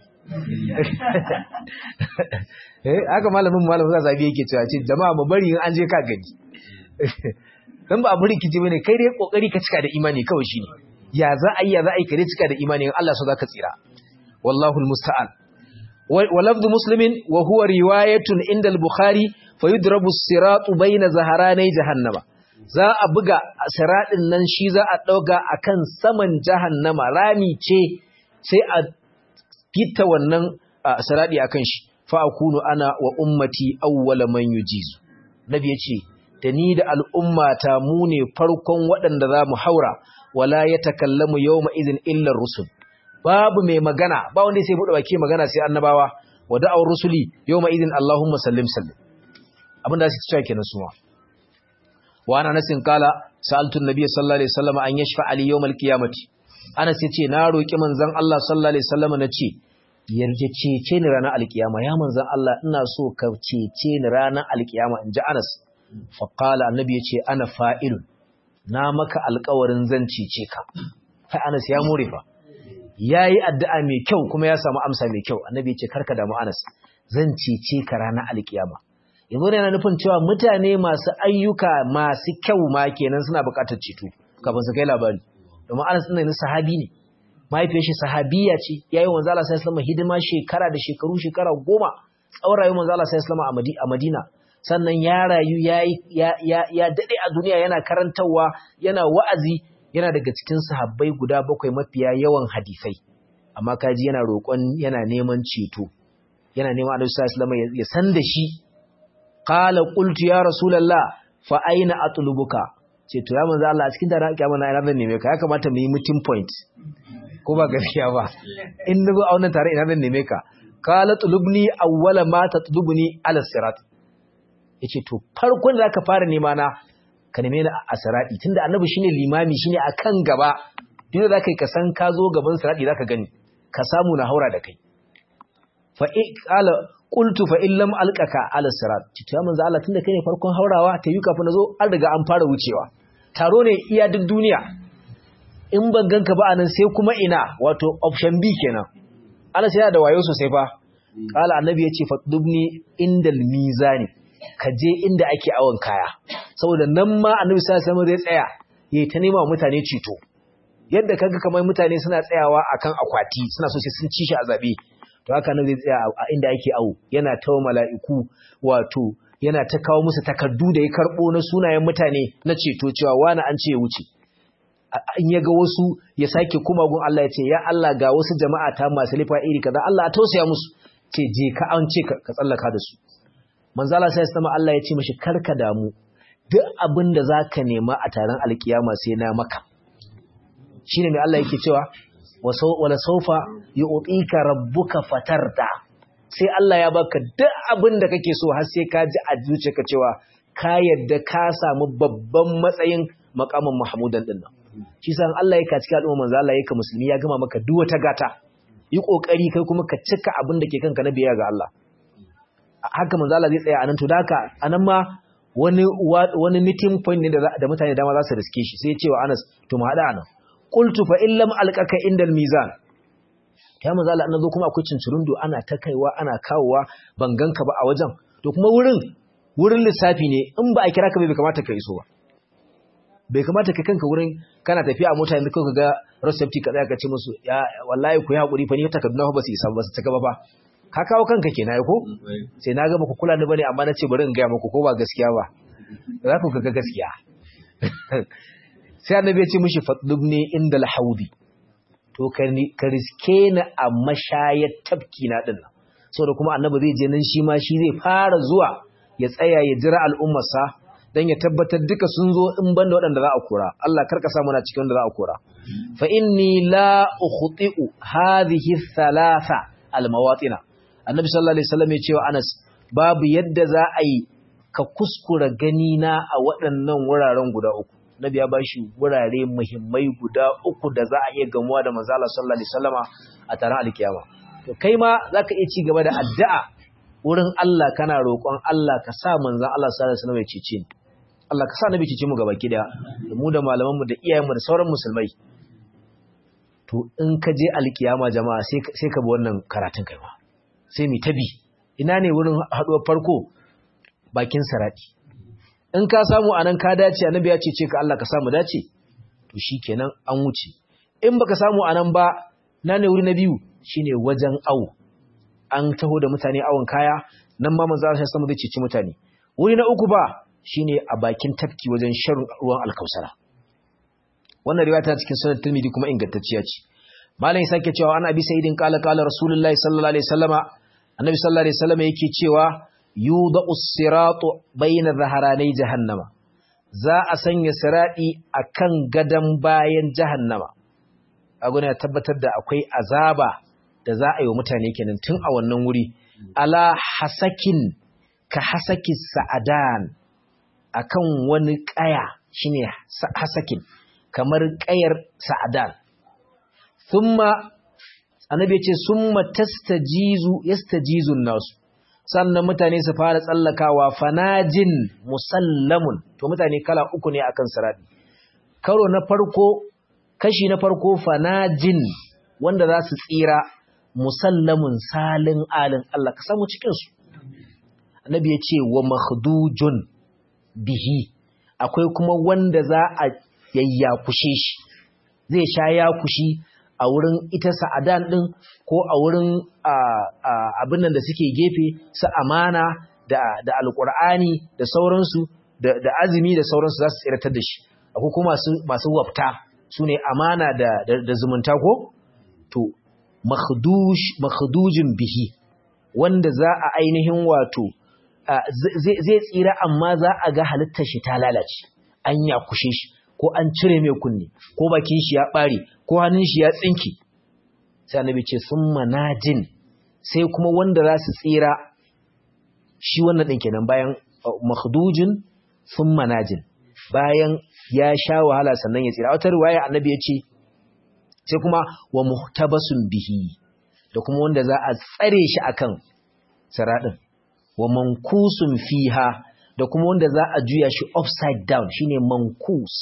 haka malamin malam musa sabi yake cewa ce jama'a mu bari in an je ka gani dan ba abu rikici bane kai dai kokari ka cika da imani kawai shine ya za a yi ya za a yi kare cika da imani in Allah so zaka tsira wallahu almusta'an wa lafdhu muslimin wa huwa riwayatun inda al-bukhari fa yudrabu as-siratu bayna zaharanai jahannama za a buga siratin nan shi za a dauka akan saman jahannama rami ce sai a fita wannan sirati akan shi fa akunu ana wa ummati awwala man yujizu nabi yace da ni da al'ummata mu ne farkon waɗanda za mu haura wala ya takallamu yawma idhin illa rusul babu mai magana ba wanda sai bude baki magana sai annabawa wa da'awar rusuli yawma idhin allahumma sallim sallim abinda su cewa kenan suwa wa ana nasin kala sa'altu an-nabiy sallallahu alaihi wasallam an yashfa ali yawm al-qiyamati anas yace na roki manzon Allah sallallahu alaihi wasallam nace yarje cece ni ranar alkiyama ya manzon Allah ina so ka cece ni ranar alkiyama inji Anas fa qala annabi yace ana fa'ilun na maka alkawarin zan cece ka kai Anas ya more fa yayi addu'a mai kyau kuma ya samu amsa mai kyau annabi ya ce karka damu Anas zan cece ka ranar alkiyama yanzu ne yana nufin cewa mutane masu ayyuka masu kyau ma kenan suna buƙatar ceto kafin su kai labari domin Anas din ne sahabi ne mahaifiyar shi sahabiya ce yayi manzo Allah sallallahu alaihi hidima shekara da shekaru shekara goma tsawon rayuwar manzo Allah sallallahu alaihi a Madina sannan ya rayu yayi ya ya ya dade a duniya yana karantawa yana wa'azi yana daga cikin sahabbai guda bakwai mafiya yawan hadisai amma kaji yana roƙon yana neman ceto yana neman Annabi sallallahu alaihi ya san da shi qala qultu ya rasulullah fa aina atlubuka ce to ya manzo Allah a cikin daren kiyama na ina zan neme ka ya kamata mu yi meeting point ko ba gaskiya ba in nazo a wannan tare ina zan neme ka qala tulubni awwala ma tatlubni ala sirat yace to farkon da zaka fara nema na ka neme ni a sirati tunda annabi shine limami shine akan gaba duk da kai ka san ka zo gaban sirati zaka gani ka samu na haura da kai fa qala qultu fa in lam alqaka ala sirat to ya manzo Allah tunda kai ne farkon haurawa ta yi kafin nazo an riga an fara wucewa taro ne iya duk duniya in ban ganka ba anan sai kuma ina wato option B kenan Allah sai da wayo sosai fa kala annabi yace fadubni indal mizani ka je inda ake awon kaya saboda nan ma annabi sallallahu alaihi wasallam zai tsaya yayi ta nema mutane ceto yadda kaga kamar mutane suna tsayawa akan akwati suna so sai sun ci shi a zabe to haka nan zai tsaya a inda ake awo yana tawo mala'iku wato yana ta kawo musu takardu da ya karbo na sunayen mutane na ceto cewa wani an ce ya wuce in ya ga wasu ya sake kuma gun Allah ya ce ya Allah ga wasu jama'a ta masu lifa iri kaza Allah a tausaya musu ce je ka an ce ka tsallaka da su manzo Allah sai sama Allah ya ce mishi karka damu duk abin da zaka nema a taron alkiyama sai na maka shine mai Allah yake cewa wala saufa yu'tika rabbuka fatarda sai Allah ya baka duk abin da kake so har sai ka ji a zuciyarka cewa ka yadda ka samu babban matsayin makamin Mahmudan din nan shi san Allah ya kaci al'umma manzo Allah yake musulmi ya gama maka duk wata gata yi kokari kai kuma ka cika abin da ke kanka na biyayya ga Allah haka manzo Allah zai tsaya anan to daka anan ma wani wani meeting point ne da mutane dama za su riske shi sai ya ce wa Anas to mu hada anan qultu fa illam alqaka indal mizan ya manzo Allah annazo kuma akwai cincirundo ana ta kaiwa ana kawowa ban ganka ba a wajen to kuma wurin wurin lissafi ne in ba a kira ka bai kamata ka iso ba bai kamata ka kanka wurin kana tafiya a mota yanzu kai ka ga road safety ka tsaya ka ce musu ya wallahi ku yi hakuri fa ni takarduna fa ba su isa ba su cika ba fa ka kawo kanka kenan ko sai na ga muku kula ni bane amma na ce bari in ga muku ko ba gaskiya ba za ku ga gaskiya sai annabi ya ce mishi fadlubni inda al-haudi to ka riske ni a mashayar tafki na din nan saboda kuma annabi zai je nan shi ma shi zai fara zuwa ya tsaya ya jira al'ummarsa dan ya tabbatar duka sun zo in banda waɗanda za a kora Allah karka sa muna cikin wanda za a kora fa inni la ukhti'u hadhihi thalatha almawatina annabi sallallahu alaihi wasallam ya ce wa Anas babu yadda za a yi ka kuskura gani na a waɗannan wuraren guda uku nabi ya bashi wurare muhimmai guda uku da za a iya gamuwa da manzo Allah sallallahu alaihi wasallama a taron alkiyama to kai ma zaka iya ci gaba da addu'a wurin Allah kana roƙon Allah ka sa manzo Allah sallallahu alaihi wasallam ya cece ni Allah ka sa nabi cece mu gaba kida da mu da malaman mu da iyayen mu da sauran musulmai to in ka je alkiyama jama'a sai sai ka bi wannan karatun kai ma sai mi tabi ina ne wurin haduwar farko bakin sarati in ka samu anan ka dace annabi ya cece ka Allah ka samu dace to shikenan an wuce in baka samu anan ba na ne wuri na biyu shine wajen awu an taho da mutane awon kaya nan ma manzo Allah sallallahu zai cece mutane wuri na uku ba shine a bakin tafki wajen shan ruwan alkausara wannan riwaya ta cikin sunan Tirmidhi kuma ingantacciya ce malam sake cewa an abi sayyidin qala qala rasulullahi sallallahu alaihi wasallama annabi sallallahu alaihi wasallama yake cewa yudau siratu bayna zaharanai jahannama za a sanya siradi akan gadan bayan jahannama aguna ya tabbatar da akwai azaba da za a yi wa mutane kenan tun a wannan wuri ala hasakin ka hasaki sa'adan akan wani kaya shine hasakin kamar kayar sa'adan thumma annabi ya ce summa tastajizu yastajizun nasu sannan mutane su fara tsallakawa fanajin musallamun to mutane kala uku ne akan sirati karo na farko kashi na farko fanajin wanda za su tsira musallamun salin alin Allah ka samu cikin su annabi ya ce wa makhdujun bihi akwai kuma wanda za a yayyakushe shi zai sha yakushi a wurin ita sa'adan ɗin ko a wurin abin nan da suke gefe su amana da alƙur'ani da sauransu da azumi da sauransu za su tsiratar da shi akwai kuma masu wafta su ne amana da zumunta ko to makhdujin bihi wanda za a ainihin wato zai tsira amma za a ga halittar shi ta lalace an ya kushe shi ko an cire mai kunne ko bakin shi ya bare ko hannun shi ya tsinki sai annabi ce sun manajin sai kuma wanda za su tsira shi wannan ɗin kenan bayan makhdujin sun manajin bayan ya sha wahala sannan ya tsira a wata riwaya annabi ya ce sai kuma wa muhtabasun bihi da kuma wanda za a tsare shi akan siraɗin wa mankusun fiha da kuma wanda za a juya shi upside down shine mankus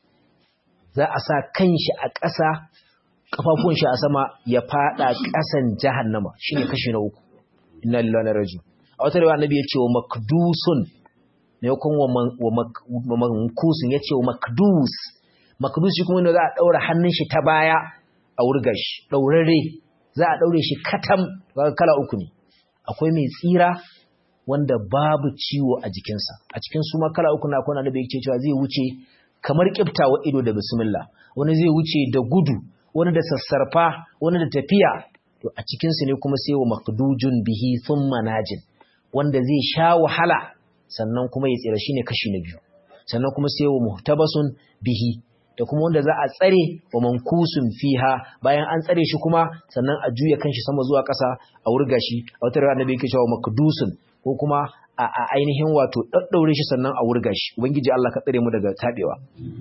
za a sa kanshi a ƙasa kafafun shi a sama ya fada ƙasan jahannama shine kashi na uku inna lillahi wa inna a wata riwaya annabi ya ce wa makdusun ne yakon wa mankusun ya ce wa makdus makdus shi kuma wanda za a daura hannun shi ta baya a wurga shi daurare za a daure shi katam kala uku ne akwai mai tsira wanda babu ciwo a jikinsa a cikin su ma kala uku na kwana da bai ce cewa zai wuce kamar kiftawa ido da bismillah wani zai wuce da gudu wani da sassarfa wani da tafiya to a cikin su ne kuma sai wa makdujun bihi thumma najin wanda zai sha wahala sannan kuma ya tsira shine kashi na biyu sannan kuma sai wa muhtabasun bihi da kuma wanda za a tsare wa mankusun fiha bayan an tsare shi kuma sannan a juya kanshi sama zuwa ƙasa a wurga shi a wata rana bai yake cewa makdusun ko kuma a ainihin wato daddaure shi sannan a wurga shi ubangiji Allah ka tsare mu daga tabewa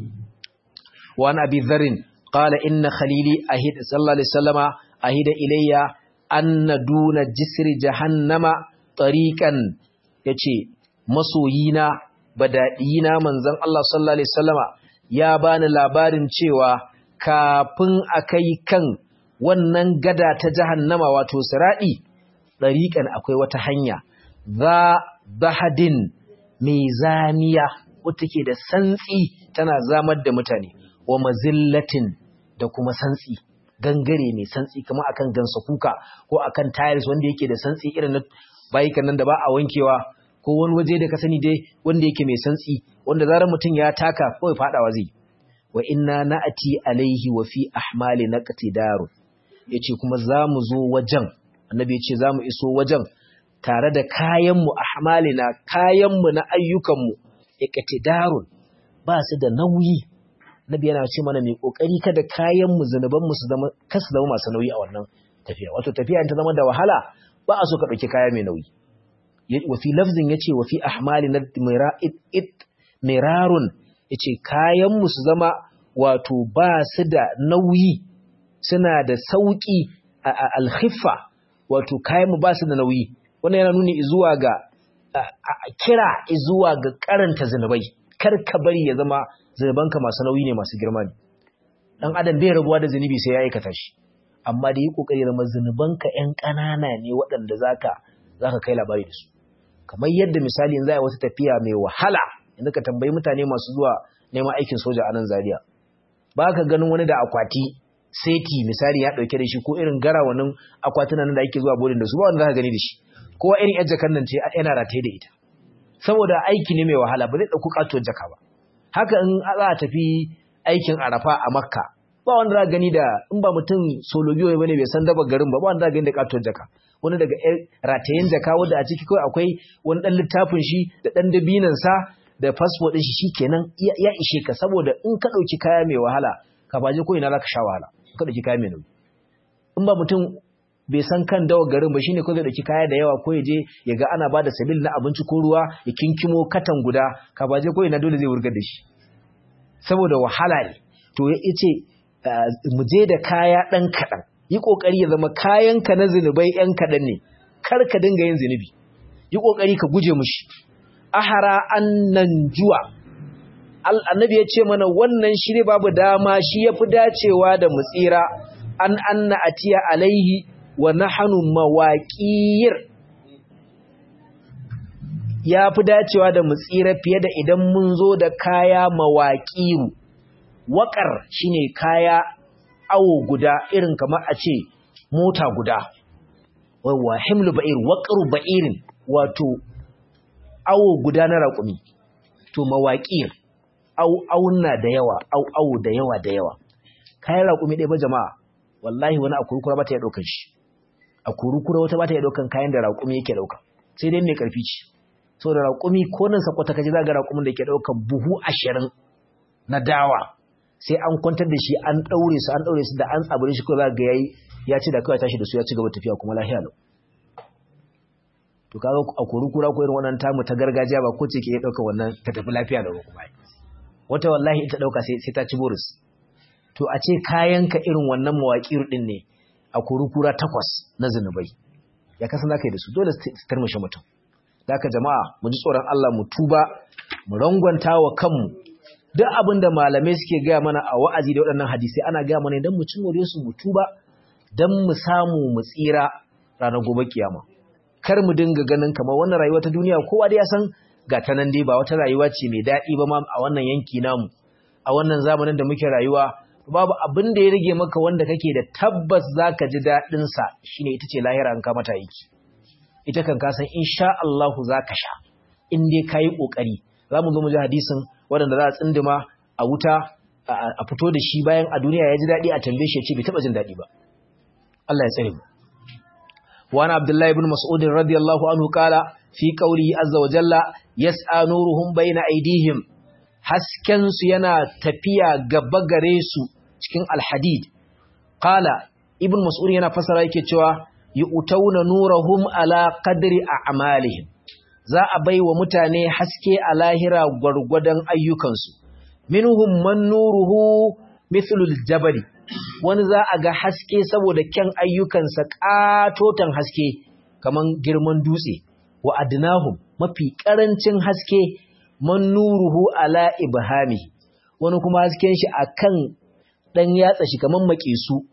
wa an abi dharrin qala inna khalili ahid sallallahu alaihi wasallama ahida ilayya anna duna jisri jahannama tariqan yace masoyina badadiyina manzon Allah sallallahu alaihi wasallama ya bani labarin cewa kafin akai kan wannan gada ta jahannama wato siradi tariqan akwai wata hanya za bahadin mai zamiya wata ke da santsi tana zamar da mutane wa mazillatin da kuma santsi gangare mai santsi kamar akan gansa kuka ko akan tiles wanda yake da santsi irin na bayikan nan da ba a wankewa ko wani waje da ka sani dai wanda yake mai santsi wanda zarar mutum ya taka kawai fadawa zai wa inna na'ati alaihi wa fi ahmali naqtidaru yace kuma zamu zo wajen annabi yace zamu iso wajen tare da kayanmu ahmalina kayanmu na ayyukanmu iqtidarun ba su da nauyi nabi yana ce mana mai kokari kada kayanmu zanubanmu su zama kasu zama masu nauyi a wannan tafiya wato tafiya ta zama da wahala ba a so ka dauki kaya mai nauyi wa fi lafzin yace wa fi ahmalina mirarun yace kayanmu su zama wato ba su da nauyi suna da sauki al-khiffa wato kayanmu ba su da nauyi wannan yana nuni zuwa ga kira zuwa ga karanta zinubai kar ka bari ya zama zinubanka masu nauyi ne masu girma ne dan adam bai rabuwa da zinubi sai ya aikata shi amma da yi kokari ya zama zinubanka ƴan ƙanana ne waɗanda zaka zaka kai labari da su kamar yadda misali yanzu a wata tafiya mai wahala yanzu ka tambayi mutane masu zuwa neman aikin soja a nan Zaria ba ka ganin wani da akwati seti misali ya dauke da shi ko irin garawanin akwatunan da ake zuwa bodin da su ba wanda zaka gani da shi kowa irin yar jakan nan ce yana rataye da ita saboda aiki ne mai wahala ba zai dauko katuwar jaka ba haka in za a tafi aikin arafa a makka ba wanda za gani da in ba mutum solo biyo bane bai san daba garin ba ba wanda za gani da katuwar jaka wani daga ratayen jaka wanda a ciki kawai akwai wani dan littafin shi da dan dabinan sa da fasfo din shi shikenan ya ishe ka saboda in ka dauki kaya mai wahala ka baje ko ina zaka sha wahala ka dauki kaya mai nauyi in ba mutum bai san kan dawa garin ba shine ko zai dauki kaya da yawa ko ya je ya ga ana bada sabil na abinci ko ruwa ya kinkimo katan guda ka baje ko ina dole zai wurgar da shi saboda wahala ne to ya ce mu je da kaya dan kadan yi kokari ya zama kayanka na zinubai yan kadan ne kar ka dinga yin zinubi yi kokari ka guje mushi ahara annan juwa annabi ya ce mana wannan shiri babu dama shi yafi dacewa da mutsira an anna atiya alaihi wa nahnu mawaqir ya fi dacewa da mu tsira fiye da idan mun zo da kaya mawaqiru waƙar shine kaya awo guda irin kamar a ce mota guda wa himlu ba'ir waqru ba'irin wato awo guda na raƙumi to mawaƙir auna da yawa au awo da yawa da yawa kayan raƙumi ɗaya ba jama'a wallahi wani a kurkura ba ta iya ɗaukan shi a kurkura wata ba ta iya ɗaukan kayan da raƙumi yake ɗauka sai dai mai ƙarfi ce so da raƙumi ko nan sakwata kaji za ga raƙumin da ke ɗaukan buhu ashirin na dawa sai an kwantar da shi an ɗaure su an ɗaure su da an tsabure shi ko za ga yayi ya ci da kawai tashi da su ya ci gaba tafiya kuma lafiya lau to kaga a kurkura ko irin wannan tamu ta gargajiya ba ko ce ke ɗauka wannan ta tafi lafiya lau kuma wata wallahi ita ɗauka sai ta ci boris to a ce kayanka irin wannan mawaƙir ɗin ne a kurukura takwas na zunubai ya kasan za ka yi da su dole su tarmashe mutum da ka jama'a mu ji tsoron Allah mu tuba mu rangwanta wa kanmu duk abin da malamai suke gaya mana a wa'azi da waɗannan hadisai ana gaya mana don mu ci more su mu tuba don mu samu mu tsira ranar gobe kiyama kar mu dinga ganin kamar wannan rayuwa ta duniya kowa da ya san ga ta nan dai ba wata rayuwa ce mai daɗi ba ma a wannan yanki namu a wannan zamanin da muke rayuwa babu abin da ya rage maka wanda kake da tabbas zaka ji daɗin sa shine ita ce lahira an ka mata aiki ita kan ka san insha Allah zaka sha in dai kai kokari zamu zo mu ji hadisin wanda za a tsindima a wuta a fito da shi bayan a duniya ya ji daɗi a tambaye shi ya ce bai taɓa jin daɗi ba Allah ya tsare mu وعن عبد الله بن مسعود رضي الله عنه قال في قوله عز وجل يسعى نورهم بين أيديهم haskensu yana tafiya gaba gare su cikin alhadid qala ibn mas'ud yana fasara yake cewa yu'tawna nurahum ala qadri a'malihim za a baiwa mutane haske a lahira gwargwadon ayyukansu minhum man nuruhu mithlul jabali wani za a ga haske saboda kyan ayyukansa katotan haske kaman girman dutse wa adnahum mafi karancin haske man nuruhu ala ibhami wani kuma hasken shi akan dan yatsa shi kaman makisu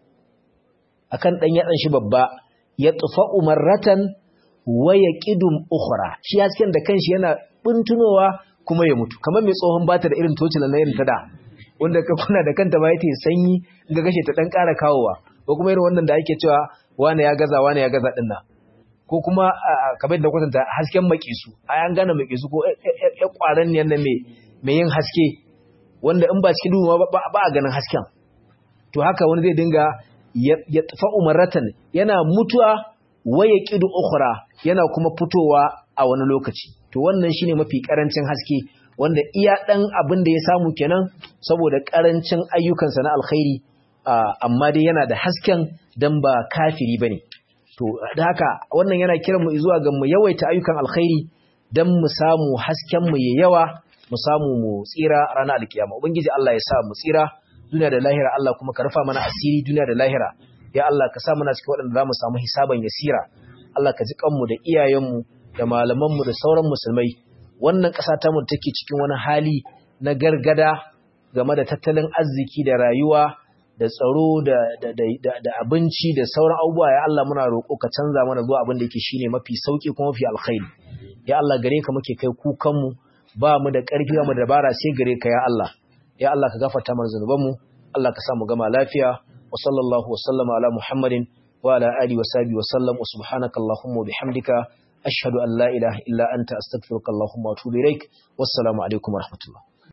akan dan yatsan shi babba ya tufa umarratan wa yaqidum ukhra shi hasken da kanshi yana buntunowa kuma ya mutu kaman mai tsohon bata da irin tocila na irin ta da wanda ka kuna da kanta ba yake sanyi ga gashe ta dan ƙara kawowa ko kuma irin wannan da ake cewa wani ya gaza wani ya gaza dinnan ko kuma kamar da kwatanta hasken makisu a yan gane makisu ko ya kwaran ne na mai yin haske wanda in ba cikin duhu ba a ganin hasken to haka wani zai dinga ya tafa umaratan yana mutuwa waya kidu ukhra yana kuma fitowa a wani lokaci to wannan shine mafi karancin haske wanda iya dan abin da ya samu kenan saboda karancin ayyukansa na alkhairi amma dai yana da hasken dan ba kafiri bane to da haka wannan yana kiran mu zuwa ga mu yawaita ayyukan alkhairi dan mu samu hasken mu yayi yawa mu samu mu tsira ranar alkiyama ubangiji Allah ya sa mu tsira duniya da lahira Allah kuma ka rufa mana asiri duniya da lahira ya Allah ka sa mana cikin waɗanda zamu samu hisaban yasira Allah ka ji kanmu da iyayenmu da malamanmu da sauran musulmai wannan ƙasa ta mu take cikin wani hali na gargada game da tattalin arziki da rayuwa da tsaro da abinci da sauran abubuwa ya Allah muna roƙo ka canza mana zuwa abin da yake shine mafi sauki kuma mafi alkhairi ya Allah gare ka muke kai kukan mu ba mu da ƙarfi ba mu da dabara sai gare ka ya Allah ya Allah ka gafarta mana zanuban mu Allah ka sa mu gama lafiya wa sallallahu wa sallama ala muhammadin wa ala alihi wa sahbihi wa sallam wa subhanaka allahumma wa bihamdika ashhadu an la ilaha illa anta astaghfiruka allahumma wa atubu ilaik wassalamu alaikum wa rahmatullah